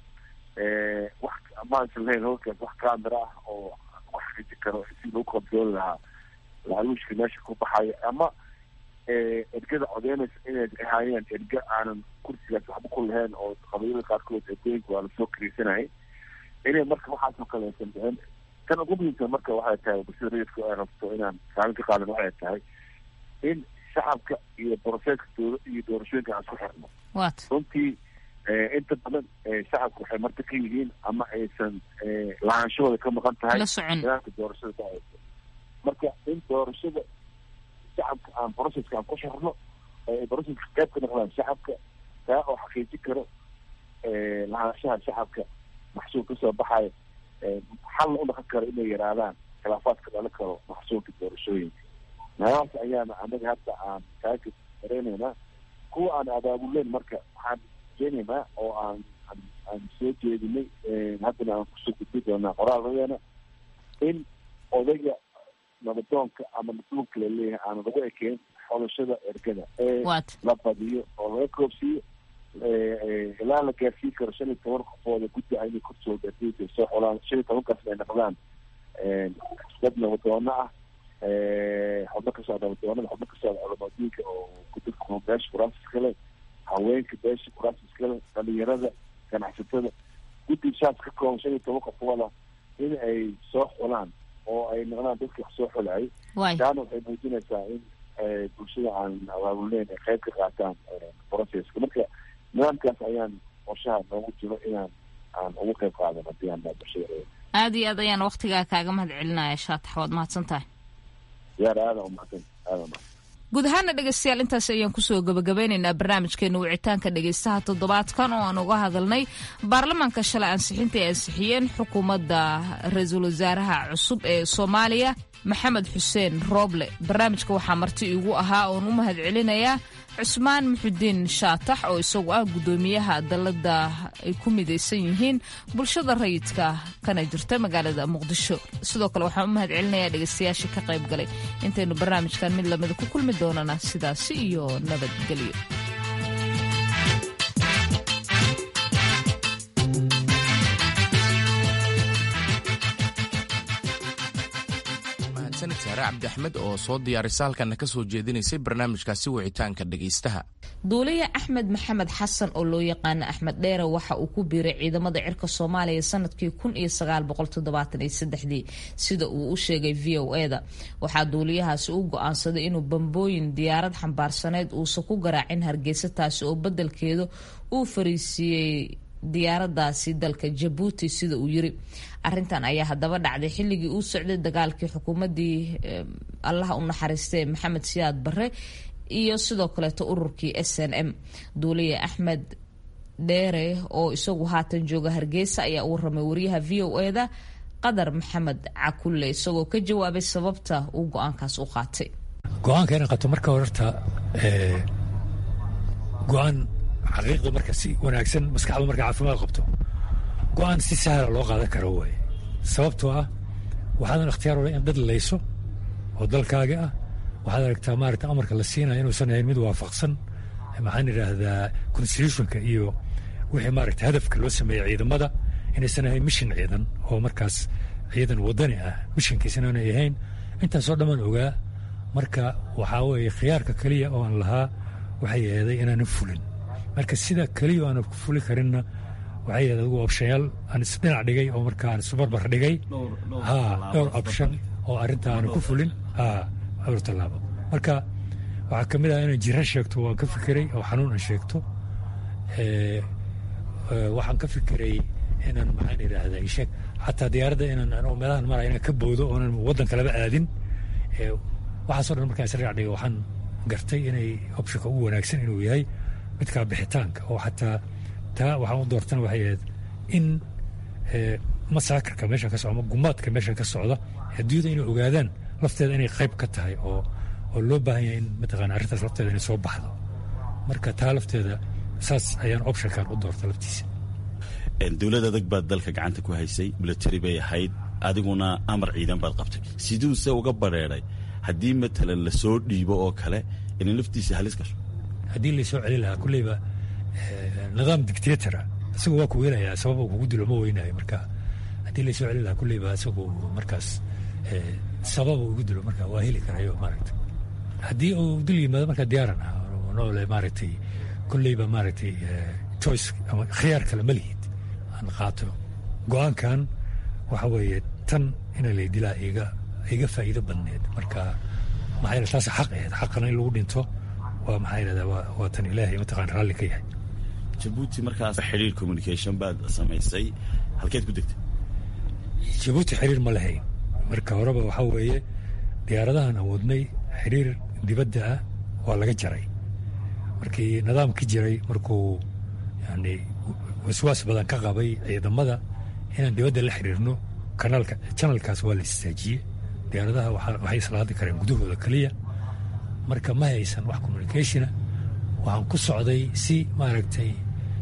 wax maaysan lahayn howlkaas wax camera ah oo wax xiji karo si lagu kontrooli lahaa laaluushka meesha ku baxayo ama ergada codeynaysa inay ahaayeen erga aanan kursigaas waxba ku lahayn oo qabiilada qaarkood ergooyinka waa lasoo kariisanayay inay marka waxaasoo kale aysan dhicin tan ugu muhiimsan marka waxay tahay bulshada rayidka ay rabto inaan kaalin ka qaadan waxay tahay in shacabka iyo broseska dowla iyo doorashooyinka aan isku xirno runtii inta badan shacabka waxay marti ka yihiin ama aysan lahaanshahooda ka maqan tahay nidaamka doorashada dhaceysa marka in doorashada shacabka aan broseska aan ku xirno broseska qayb ka noqdaan shacabka taa oo xaqiijin karo lahaanshaha shacabka maxsuul kasoo baxayo xalna u dhaqan karo inay yaraadaan khilaafaadka dhalan karo maxsuulka doorashooyinka meelahaas ayaana anaga hadda aan kaaga dareyneynaa kuwa aan abaabuleyn marka waxaan keenaynaa oo aan aan soo jeedinay haddana aan kusoo gudbi doonaa qoraalradeena in odayga nabadoonka ama mas-uulka laleeyahay aan lagu ekeyn xolashada ergada ee la badiyo oo laga koobsiiyo ilaa la gaarsiin karo shan iyo toban qofooda guddi a inay kursoo gaarsiinka soo xolaan shan iyo tobankaasna ay noqdaan dad nabadoono ah xubno ka socda nabadoonada xubno ka socda culamadiinka oo kudadka beesha kuraasis kale haweenka beesha kuraasis kale dhalinyarada ganacsatada guddi shaas ka kooban shan iyo toban qofooda in ay soo xulaan oo ay noqdaan dadka wax soo xulaayay taana waxay muujinaysaa in bulshada aan abaabulneyn ay qayb ka qaataan processka marka nidaamkaas ayaan qorshaha noogu jiro inaan aan ugu qayb qaadan haddii aan bulshada aada iyo aad ayaan waktigaa kaaga mahad celinaya shaatax waad mahadsan tahay yaar aada umahadsan aada umahadsan guud ahaana dhegeystayaal intaas ayaan kusoo gabagabeynaynaa barnaamijkeena wicitaanka dhegeystaha toddobaadkan oo aan uga hadalnay baarlamaanka shalay ansixinta ay ansixiyeen xukuumadda ra-iisul wasaaraha cusub ee soomaaliya maxamed xuseen rooble barnaamijka waxaa marti iigu ahaa oon u mahad celinayaa cusmaan muxudiin shaatax oo isagu ah guddoomiyaha dalladda ay ku midaysan yihiin bulshada rayidka kana jirta magaalada muqdisho sidoo kale waxaan u mahad celinayaa dhegeystayaashii ka qayb galay intaynu barnaamijkan mid lamida ku kulmi doonana sidaasi iyo nabadgelyo saare cabdi axmed oo soo diyaarisa halkana ka soo jeedinaysay barnaamijkaasi wicitaanka dhegaystaha duuliye axmed maxamed xasan oo loo yaqaana axmed dheere waxa uu ku biiray ciidamada cirka soomaaliya sanadkii kun iyo sagaal boqol toddobaatan iyo saddexdii sida uu u sheegay v o eda waxaa duuliyahaasi u go-aansaday inuu bambooyin diyaarad xambaarsaneyd uusan ku garaacin hargeysa taasi oo beddelkeeda uu fariisiiyey diyaaradaasi dalka jabuuti sida uu yiri arintan ayaa haddaba dhacday xilligii uu socday dagaalkii xukuumadii allaha u naxariistay maxamed siyaad barre iyo sidoo kaleeto ururkii s n m duuliye axmed dheere oo isagu haatan jooga hargeysa ayaa u waramay wariyaha v o eda qadar maxamed cakulle isagoo ka jawaabay sababta uu go-aankaas u qaatay go-aanka inaan qato marka horta go-aan xaqiiqda marka si wanaagsan maskaxda marka caafimaad qabto go-aan si sahla loo qaadan karo waaye sababtoo ah waxaadan ikhtiyaar ole in dad layso oo dalkaaga ah waxaad aragtaa maarata amarka la siinaya inuusan ahayn mid waafaqsan maxaan idhaahdaa constitutionka iyo wixii maarata hadafka loo sameeyey ciidamada inaysan ahayn mishin ciidan oo markaas ciidan wadani ah mishinkiisana aanay ahayn intaasoo dhammaan ogaa marka waxaa weeye khiyaarka keliya oo aan lahaa waxay eeday inaanan fulin marka sida keliya aanan ku fuli karinna waxay yahed adigu opshayaal aan isdhinac dhigay oo marka aan isbarbar dhigay ha dhowr option oo arrinta aanan ku fulin ha dhowr tallaabo marka waxaa ka mid ah inaan jira sheegto waan ka fikiray oo xanuun aan sheegto waxaan ka fikiray inaan maxaan idhaahdaa isheeg xataa diyaaradda inaan anoo meelahan maraya inaan ka boodo oonan waddanka laba aadin waxaasoo dhan markaan isdhinac dhigay waxaan gartay inay optionka ugu wanaagsan inuu yahay midkaa bixitaanka oo xataa taa waxaan u doortana waxay ahayd in masaakarka meeshan ka socda ama gumaadka meeshan ka socda adduunyada inay ogaadaan lafteeda inay qayb ka tahay oo oo loo baahan yahay in mataqaana arrintaas lafteeda inay soo baxdo marka taa lafteeda saas ayaan optionkan u doorta laftiisa dowlad adag baad dalka gacanta ku haysay military bay ahayd adiguna amar ciidan baad qabtay siduuse uga badheeday haddii matalan lasoo dhiibo oo kale inay laftiisa halis gasho haddii laysoo celin lahaa kulleyba nidaam dictatora isagu waa ku weynayaa sababa kugu dilo ma weynayo marka haddii laysoo celin lahaa kulleyba isagu markaas sababa ugu dilo marka waa heli karayo maaragtay haddii uu dil yimaado marka diyaaran ah noole maaragtay kulleyba maaragtay choice ama khiyaar kale ma lihid aan qaato go-aankan waxa weeye tan ina lay dilaa iga iga faa'iido badneed marka maxaa yeele taas xaq ahayd xaqana in lagu dhinto waa maxaa yidhahdaa waa waa tan ilaahay mataqaan raalli ka yahay jabuuti markaas xiriir communication baad samaysay halkeed ku degtay jabuuti xiriir ma lahayn marka horeba waxaa weeye diyaaradahan awoodnay xiriir dibadda ah waa laga jaray markii nidaamki jiray markuu yani waswaas badan ka qabay ciidamada inaan dibadda la xiriirno kanaalka janalkaas waa la istaajiyey diyaaradaha waxay isla hadli kareen gudahooda keliya marka ma haysan wax communicationa waxaan ku socday si maaragtay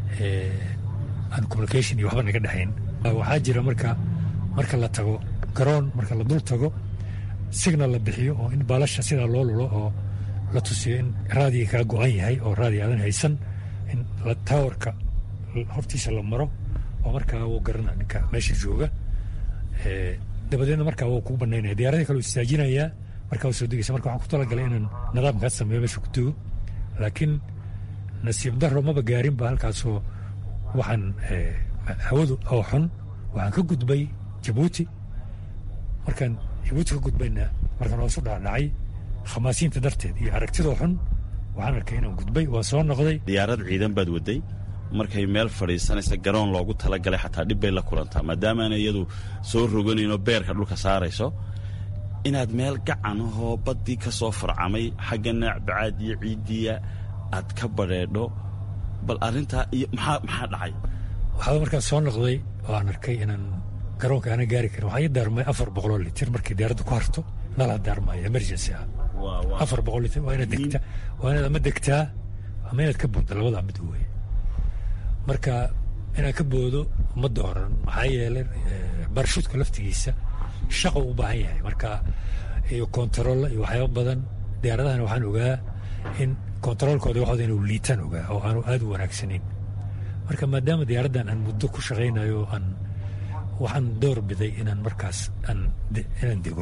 aan communication iyo waxba naga dhexayn waxaa jira marka marka la tago garoon marka la dul tago signal la bixiyo oo in baalasha sidaa loo lulo oo la tusiyo in raadiga kaa go-an yahay oo raadiga aadan haysan in taawarka hortiisa la maro oo markaa wuu garana ninka meesha jooga dabadeedna markaa wuu kuu banaynaya diyaaradii kale istaajinayaa markaa soo degeysa marka waxaan ku talagalay inaan nidaamkaas sameeyo meesha ku dugo laakiin nasiib daro maba gaarinba halkaasoo waxaan hawadu oo xun waxaan ka gudbay jabuuti markaan jabuuti ka gudbayna markaan hoosu dhaadhacay khamaasiinta darteed iyo aragtidoo xun waxaan arkay inaan gudbay waa soo noqday diyaarad ciidan baad waday markay meel fadhiisanaysa garoon loogu talagalay xataa dhib bay la kulantaa maadaamaana iyadu soo roganayno beerka dhulka saarayso inaad meel gacan ahoo baddii ka soo farcamay xagga naacbacaad iyo ciiddiya aad ka badheedho bal arrintaa iyo maxaa maxaa dhacay waxaa markaan soo noqday oo aan arkay inaan garoonka aana gaari karin waxaa ii daarmay afar boqoloo litir markii diyaaradda ku harto nalaa daarmaya emergency ah afar boqol litir waa inaad degtaa waa inaad ama degtaa ama inaad ka boodda labadaa mid weeye marka inaan ka boodo ma dooran maxaa yeelay barshuudka laftigiisa shaqa u baahan yahay marka iyo kontarool iyo waxyaaba badan diyaaradahana waxaan ogaa in kontaroolkooda waxooda inuu liitaan ogaa oo aanu aad u wanaagsanayn marka maadaama diyaaraddan aan muddo ku shaqaynayo aan waxaan door biday inaan markaas aan inaan dego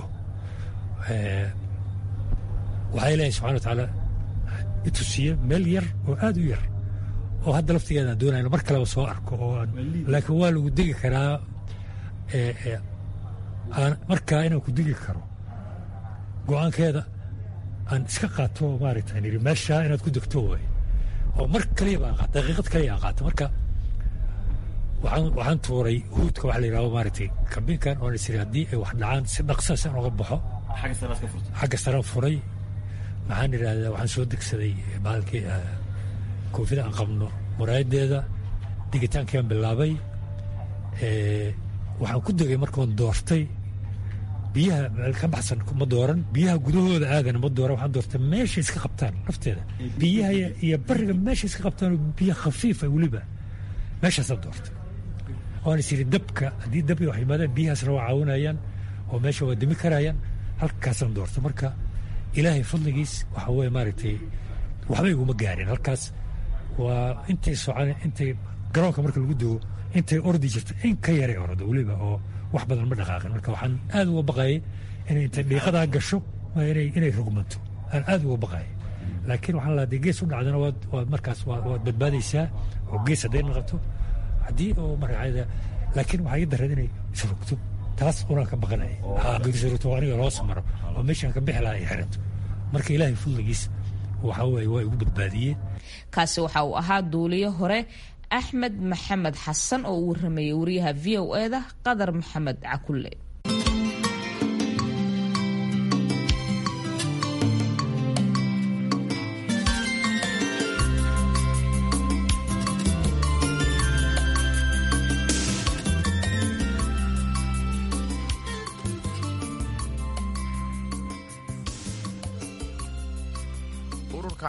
waxaa ilaahay subxana wa tacaala itusiye meel yar oo aad u yar oo hadda laftigeeda aan doonayno mar kaleba soo arko oo aan laakiin waa lagu degi karaa aan markaa inaan ku degi karo go-aankeeda aan iska qaato maaragta yidhi meeshaa inaad ku degto waay oo mar kaliya baan qaata daqiiqad kaliya aan qaato marka waxaan waxaan tuuray huudka waxa la yidhahdo maaragtay kabinkan oo is yidhi haddii ay wax dhacaan si dhaqsa si aan uga baxo xagga saraan furay maxaan idhahdaa waxaan soo degsaday baalkii koofida aan qabno muraayadeeda digitaankiaan bilaabay waxaan ku degay markaan doortay biyaha meel ka baxsan ma dooran biyaha gudahooda aadana ma dooran waxaan doortay meeshay iska qabtaan lafteeda biyaha iyo bariga meeshay iska qabtaan biyo khafiifa weliba meeshaasaan doortay waan is yidhi dabka haddii dab wax yimaadaan biyahaasna waa caawinayaan oo meesha waa demi karayaan halkaasaan doortay marka ilaahay fadligiis waxa weye maaragtay waxba iguma gaarin halkaas waa intay socon intay garoonka marka lagu dugo intay ordi jirta in ka yaray ordo weliba oo wax badan ma dhaqaaqin marka waxaan aad uga baqayay inay intay dhiiqadaa gasho inay rugmanto aan aad uga baqayay laakiin waxaan lahaa dee gees u dhacdana waad waad markaas waad badbaadaysaa oo gees hadday naqato haddii oo markaada laakiin waxaa ii darreed inay isrugto taas unaan ka baqanaya geesrugto aniga loos maro oo meeshaan ka bixi lahaa ay xiranto marka ilaahay fadligiis waxa weeye waa igu badbaadiyeen kaasi waxa uu ahaa duuliyo hore axmed maxamed xasan oo uu waramayay wariyaha v o eda qadar maxamed cakulle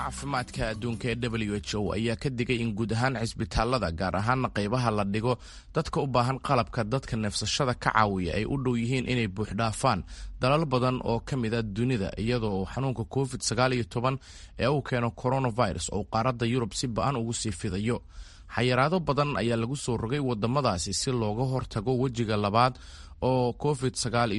caafimaadka adduunka ee w h o ayaa ka digay in guud ahaan cisbitaalada gaar ahaana qaybaha la dhigo dadka u baahan qalabka dadka neefsashada ka caawiya ay u dhow yihiin inay buuxdhaafaan dalal badan oo ka mid a dunida iyadoo xanuunka covid ee uu keeno coronavirus oo qaaradda yurub si ba-an ugu sii fidayo xayiraado badan ayaa lagu soo rogay wadamadaasi si looga hortago wejiga labaad oo covid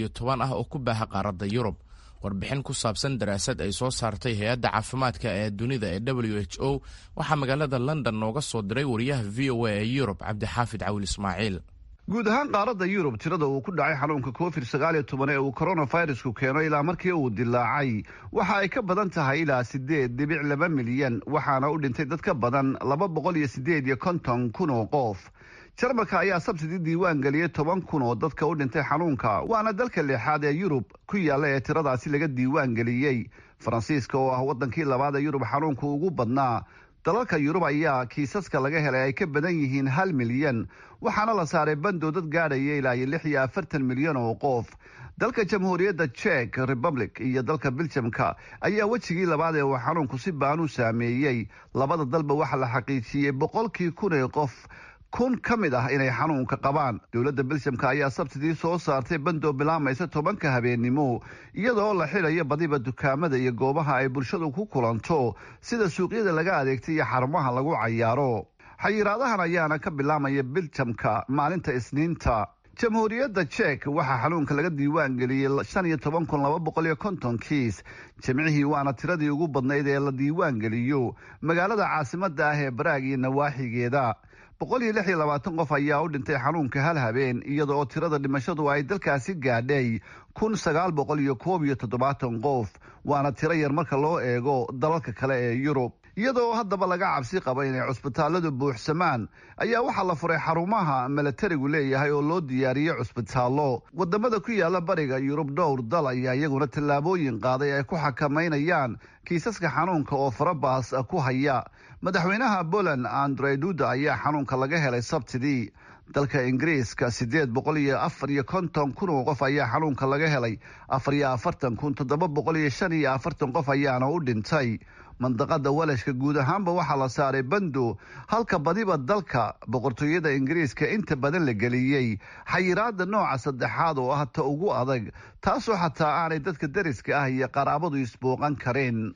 ah oo ku baaha qaaradda yurub warbixin ku saabsan daraasad ay soo saartay hay-adda caafimaadka ee dunida ee w h o waxaa magaalada london nooga soo diray wariyaha v o a ee yurub cabdixaafid cawil ismaaciil guud ahaan qaaradda yurub tirada uu ku dhacay xanuunka covid sagaaliyo toban ee uu coronavirusku keeno ilaa markii uu dilaacay waxa ay ka badan tahay ilaa sideed dhibic laba milyan waxaana u dhintay dad ka badan laba boqol iyo sideed iyo konton kun oo qof jarmalka ayaa sabtidii diiwaan geliyey toban kun oo dadka u dhintay xanuunka waana dalka lixaad ee yurub ku yaalla ee tiradaasi laga diiwaan geliyey faransiiska oo ah waddankii labaad ee yurub xanuunka ugu badnaa dalalka yurub ayaa kiisaska laga helay ay ka badan yihiin hal milyan waxaana la saaray bandow dad gaadhaya ilaa iyo lix iyo afartan milyan oo qof dalka jamhuuriyadda jek republic iyo dalka biljamka ayaa wejigii labaad ee uu xanuunku si baan u saameeyey labada dalba waxaa la xaqiijiyey boqolkii kun ee qof kun ka mid ah inay xanuunka qabaan dowladda biljamka ayaa sabtidii soo saartay bandoo bilaamaysa tobanka habeennimo iyadoo la xidayo badiba dukaamada iyo goobaha ay bulshadu ku kulanto sida suuqyada laga adeegtay iyo xarumaha lagu cayaaro xayiraadahan ayaana ka bilaamaya biljamka maalinta isniinta jamhuuriyadda jek waxaa xanuunka laga diiwaan geliyey shan iyo toban kun laba boqol iyo konton kiis jimcihii waana tiradii ugu badnayd ee la diiwaan geliyo magaalada caasimadda ah ee baraag iyo nawaaxigeeda boqol iyo lix iyo labaatan qof ayaa u dhintay xanuunka hal habeen iyada oo tirada dhimashadu ay dalkaasi gaadhay kun sagaal boqol iyo koob iyo toddobaatan qof waana tiro yar marka loo eego dalalka kale ee yurub iyadoo haddaba laga cabsi qaba inay cusbitaalladu buuxsamaan ayaa waxaa la furay xarumaha milatarigu leeyahay oo loo diyaariyey cusbitaallo wadamada ku yaala bariga yurub dhowr dal ayaa iyaguna tallaabooyin qaaday ay ku xakamaynayaan kiisaska xanuunka oo farabaas ku haya madaxweynaha poland andre duda ayaa xanuunka laga helay sabtidii dalka ingiriiska siddeed boqol iyo afar iyo konton kun oo qof ayaa xanuunka laga helay afar iyo afartan kun toddoba boqol iyo shan iyo afartan qof ayaana u dhintay mandaqada walashka guud ahaanba waxaa la saaray bando halka badiba dalka boqortooyada ingiriiska inta badan la geliyey xayiraada nooca saddexaad oo ah ta ugu adag taasoo xataa aanay dadka dariska ah iyo qaraabadu isbooqan kareen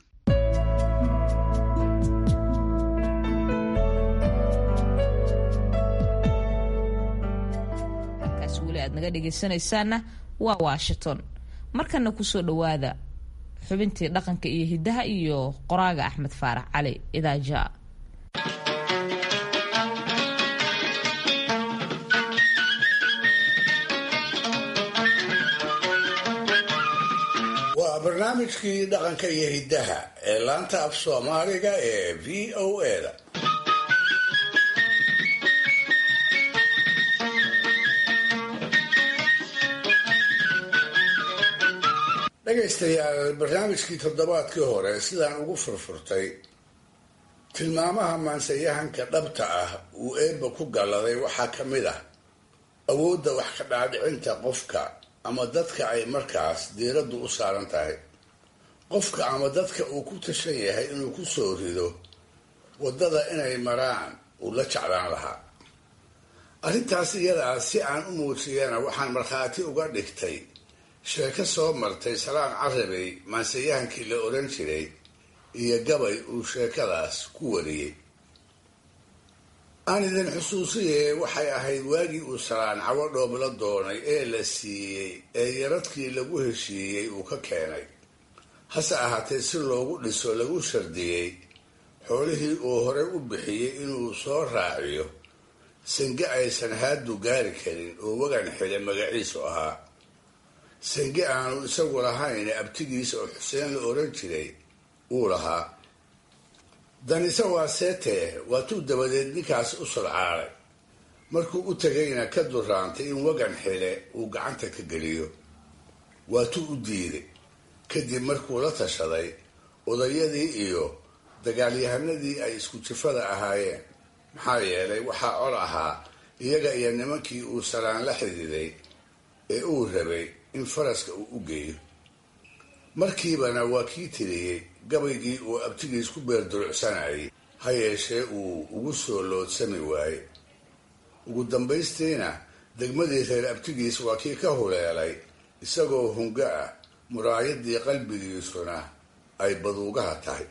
halkaas weli aad naga dhegaysanaysaana waa washington markana kusoo dhowaada xubintii dhaqanka iyo hiddaha iyo qoraaga axmed faarax cali idaaja waa barnaamijkii dhaqanka iyo hiddaha ee laanta af soomaaliga ee v o a-da dhegaystayaal barnaamijkii toddobaadkii hore sidaan ugu furfurtay tilmaamaha maansayahanka dhabta ah uu eebba ku galladay waxaa ka mid ah awoodda wax ka dhaadhicinta qofka ama dadka ay markaas diiraddu u saaran tahay qofka ama dadka uu ku tashan yahay inuu ku soo rido waddada inay maraan uu la jeclaan lahaa arrintaas iyadaa si aan u muujiyana waxaan markhaati uga dhigtay sheeko soo martay salaan carabey maansayahankii la odhan jiray iyo gabay uu sheekadaas ku wariyey aan idin xusuusiye waxay ahayd waagii uu salaan cawo dhoob la doonay ee la siiyey ee yaradkii lagu heshiiyey uu ka keenay hase ahaatee si loogu dhiso lagu shardiyey xoolihii uu horey u bixiyey inuu soo raaciyo sange aysan haadu gaari karin oo wagan xile magaciisu ahaa sange aanu isagu lahayn abtigiisa oo xuseen la oran jiray uu lahaa danise waa seetee waatuu dabadeed ninkaas u sodcaalay markuu u tegayna ka duraantay in wagan xile uu gacanta ka geliyo waatuu u diiday kadib markuu la tashaday odayadii iyo dagaalyahanadii ay isku jifada ahaayeen maxaa yeelay waxaa col ahaa iyaga iyo nimankii uu salaan la xididay ee uu rabay in faraska uu u geeyo markiibana waa kii tiriyey gabaygii uu abtigiis ku beerdurucsanayay ha yeeshee uu ugu soo loodsami waaye ugu dambaystiina degmadii reer abtigiis waa kii ka huleelay isagoo hunga ah muraayadii qalbigiisuna ay baduugaha tahay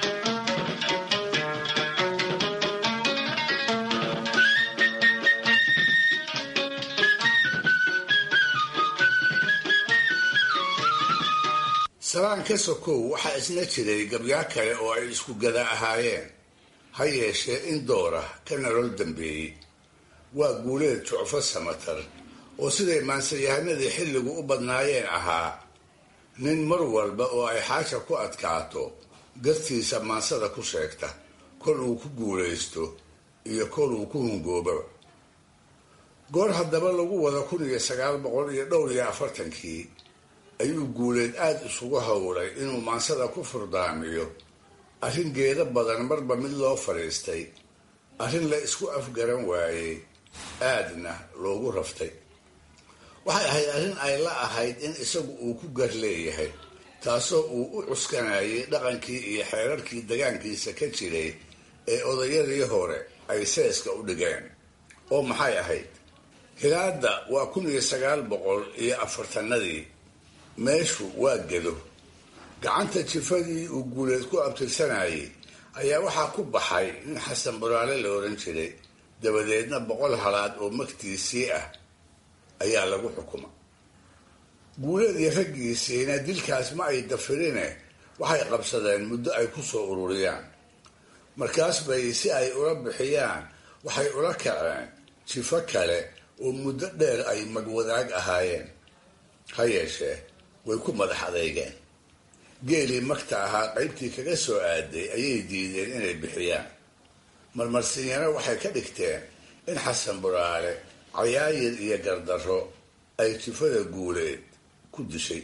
salaan ka sokow waxaa isna jiray gabyaa kale oo ay isku gada ahaayeen ha yeeshee in doora ka nolol dambeeyey waa guuleed jucfo samatar oo siday maansayahanadii xilligu u badnaayeen ahaa nin mar walba oo ay xaasha ku adkaato gartiisa maansada ku sheegta kol uu ku guulaysto iyo kol uu ku hungoobaba goor haddaba lagu wada kun iyo sagaal boqol iyo dhowr iyo afartankii ayuu guuleed aada isugu howlay inuu maansada ku furdaamiyo arrin geedo badan marba mid loo fadhiistay arrin la isku afgaran waayey aadna loogu raftay waxay ahayd arrin ay la ahayd in isagu uu ku gar leeyahay taasoo uu u cuskanayay dhaqankii iyo xeerarkii degaankiisa ka jiray ee odayadii hore ay seeska u dhigeen oo maxay ahayd hilaadda waa kun iyo sagaal boqol iyo afartanadii meeshu waa gedo gacanta jifadii uu guuleed ku abtirsanayay ayaa waxaa ku baxay nin xasan buraale la odhan jiray dabadeedna boqol halaad oo magtiisii ah ayaa lagu xukuma guuleed iyo raggiisiina dilkaas ma ay dafirine waxay qabsadeen muddo ay ku soo ururiyaan markaas bay si ay ula bixiyaan waxay ula kaceen jifo kale oo muddo dheer ay magwadaag ahaayeen ha yeeshee way ku madax adeygeen geelii magta ahaa qaybtii kaga soo aaday ayay diideen inay bixiyaan marmarsiinyana waxay ka dhigteen in xasan buraale cayaayir iyo gardarro ay jifada guuleed ku dishay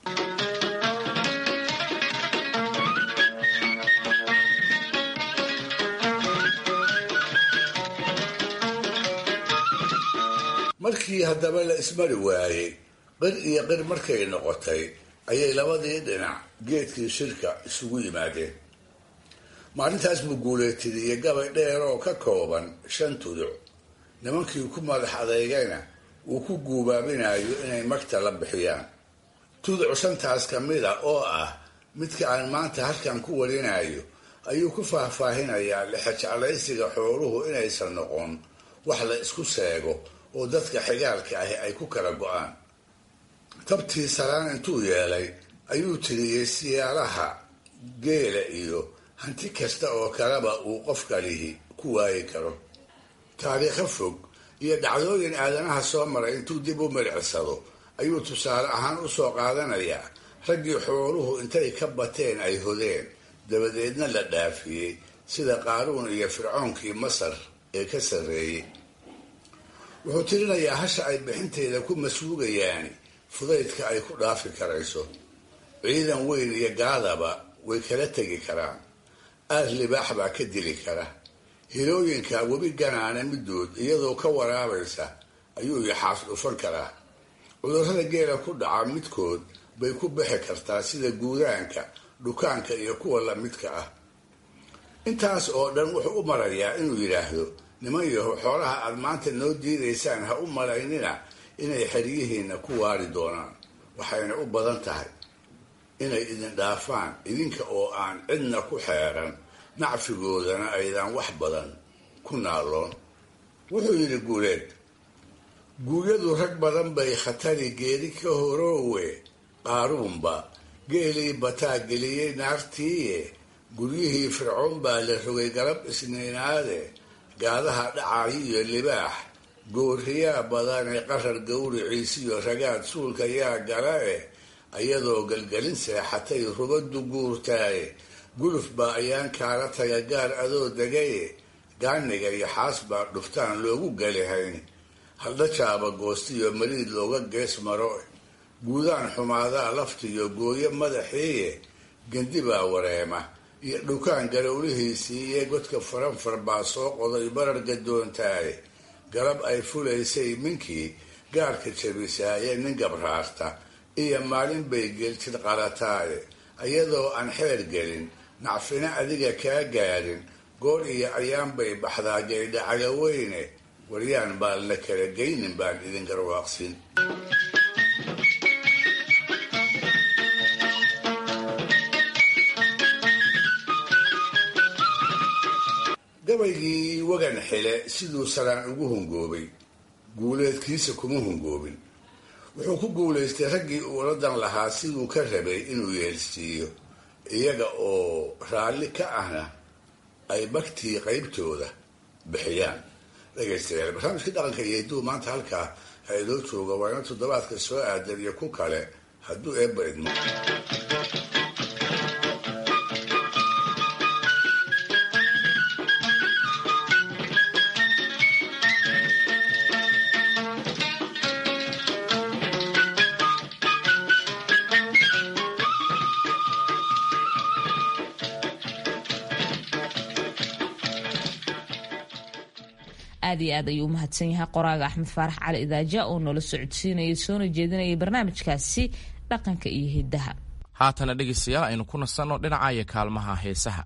markii haddaba la ismari waayey qir iyo qir markay noqotay ayay labadii dhinac geedkii shirka isugu yimaadeen maalintaas buu guuleetidiyey gabay dheer oo ka kooban shan tuduc nimankii ku madax adeygayna uu ku guubaabinayo inay magta la bixiyaan tuduc shantaas ka mid a oo ah midka aan maanta halkan ku warinayo ayuu ku faahfaahinayaa lixajeclaysiga xooluhu inaysan noqon wax la isku seego oo dadka xigaalka ahi ay ku kala go-aan tabtii salaan intuu yeelay ayuu tiriyey siyaalaha geela iyo hanti kasta oo kaleba uu qofka lihi ku waayi karo taariikho fog iyo dhacdooyin aadanaha soo maray intuu dib u milicsado ayuu tusaale ahaan u soo qaadanayaa raggii xooluhu intay ka bateen ay hodeen dabadeedna la dhaafiyey sida qaaruun iyo fircoonkii masar ee ka sarreeyey wuxuu tirinayaa hasha ay bixinteeda ku masuugayaan fudaydka ay ku dhaafi karayso ciidan weyn iyo gaadaba way kala tegi karaan aar libaax baa ka dili kara hilooyinka webi ganaana midood iyadoo ka waraabaysa ayuu yaxaas dhufan karaa cudurrada geela ku dhaca midkood bay ku bixi kartaa sida guudaanka dhukaanka iyo kuwa lamidka ah intaas oo dhan wuxuu u marayaa inuu yidhaahdo niman yaho xoolaha aad maanta noo diidaysaan ha u malaynina inay xeryihiinna ku waari doonaan waxayna u badan tahay inay idin dhaafaan idinka oo aan cidna ku xeeran nacfigoodana aydan wax badan ku naaloon wuxuu yidhi guuleed guuryadu rag badan bay khatari geeri ka horoowe qaaruunba geelii bataa geliyey naartiiye guryihii fircoon baa la rogay galab isniinaade gaadaha dhacayi iyo libaax gooriyaa badane qarar gawriciisiyo ragaad suulka yaa gala eh ayadoo galgelin seexatay rubaddu guurtaaye guluf baa ayaan kaala taga gaar adoo degaye gaaniga iyo xaas baa dhuftaan loogu galihayn haldhajaaba goostiyo mariid looga gees maro guudaan xumaadaa laftiyo gooyo madaxiiye gendi baa wareema iyo dhukaan garowlihiisii iyo godka faranfar baa soo qoday barar gadoontaaye galab ay fulaysay minkii gaarka jabisaaye nin gabraarta iyo maalin bay geeltid qalataaye iyadoo aan xeer gelin nacfina adiga kaa gaadhin goor iyo ayaan bay baxdaa gaydha cagaweyne waryaan baan la kala geynin baan idin garwaaqsin gabaygii wagan xile siduu salaan ugu hungoobay guuleedkiisa kuma hungoobin wuxuu ku guulaystay raggii uu oradan lahaa siduu ka rabay inuu yeelsiiyo iyaga oo raalli ka ahna ay bagtii qaybtooda bixiyaan dhegaystayaal barnaamijkii dhaqanka iyo hidduu maanta halkaa ha idoo jooga waa ina toddobaadka soo aadan iyo ku kale hadduu eebba idmo aad iyo aad ayuu umahadsan yahay qoraaga axmed faarax cali idaaja oo noola socodsiinayay soona jeedinayay barnaamijkaasi dhaqanka iyo hidaha haatana dhegaystayaal aynu ku nasanno dhinaca iyo kaalmaha heesaha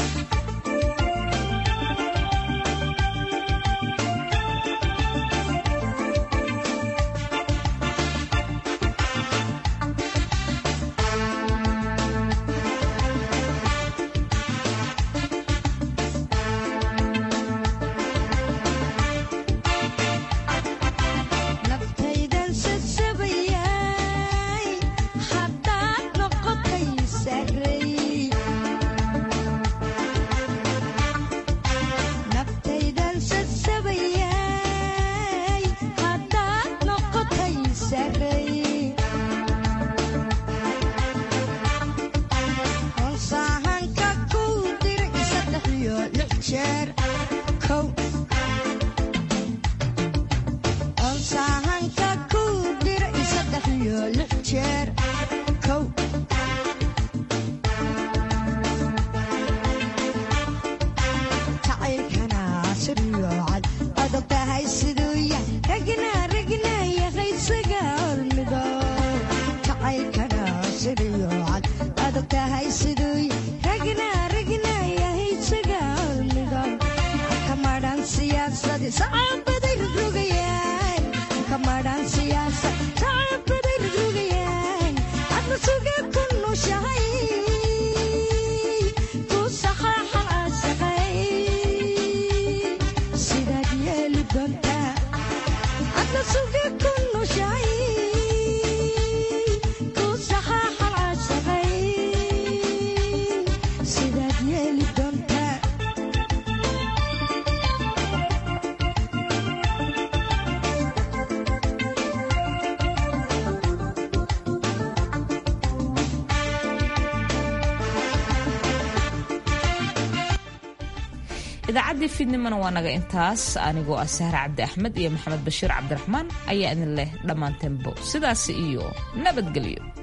idaacaddii fiidnimona waa naga intaas anigoo ah sahre cabdi axmed iyo maxamed bashiir cabdiraxmaan ayaa idin leh dhammaanteenbo sidaasi iyo nabadgelyo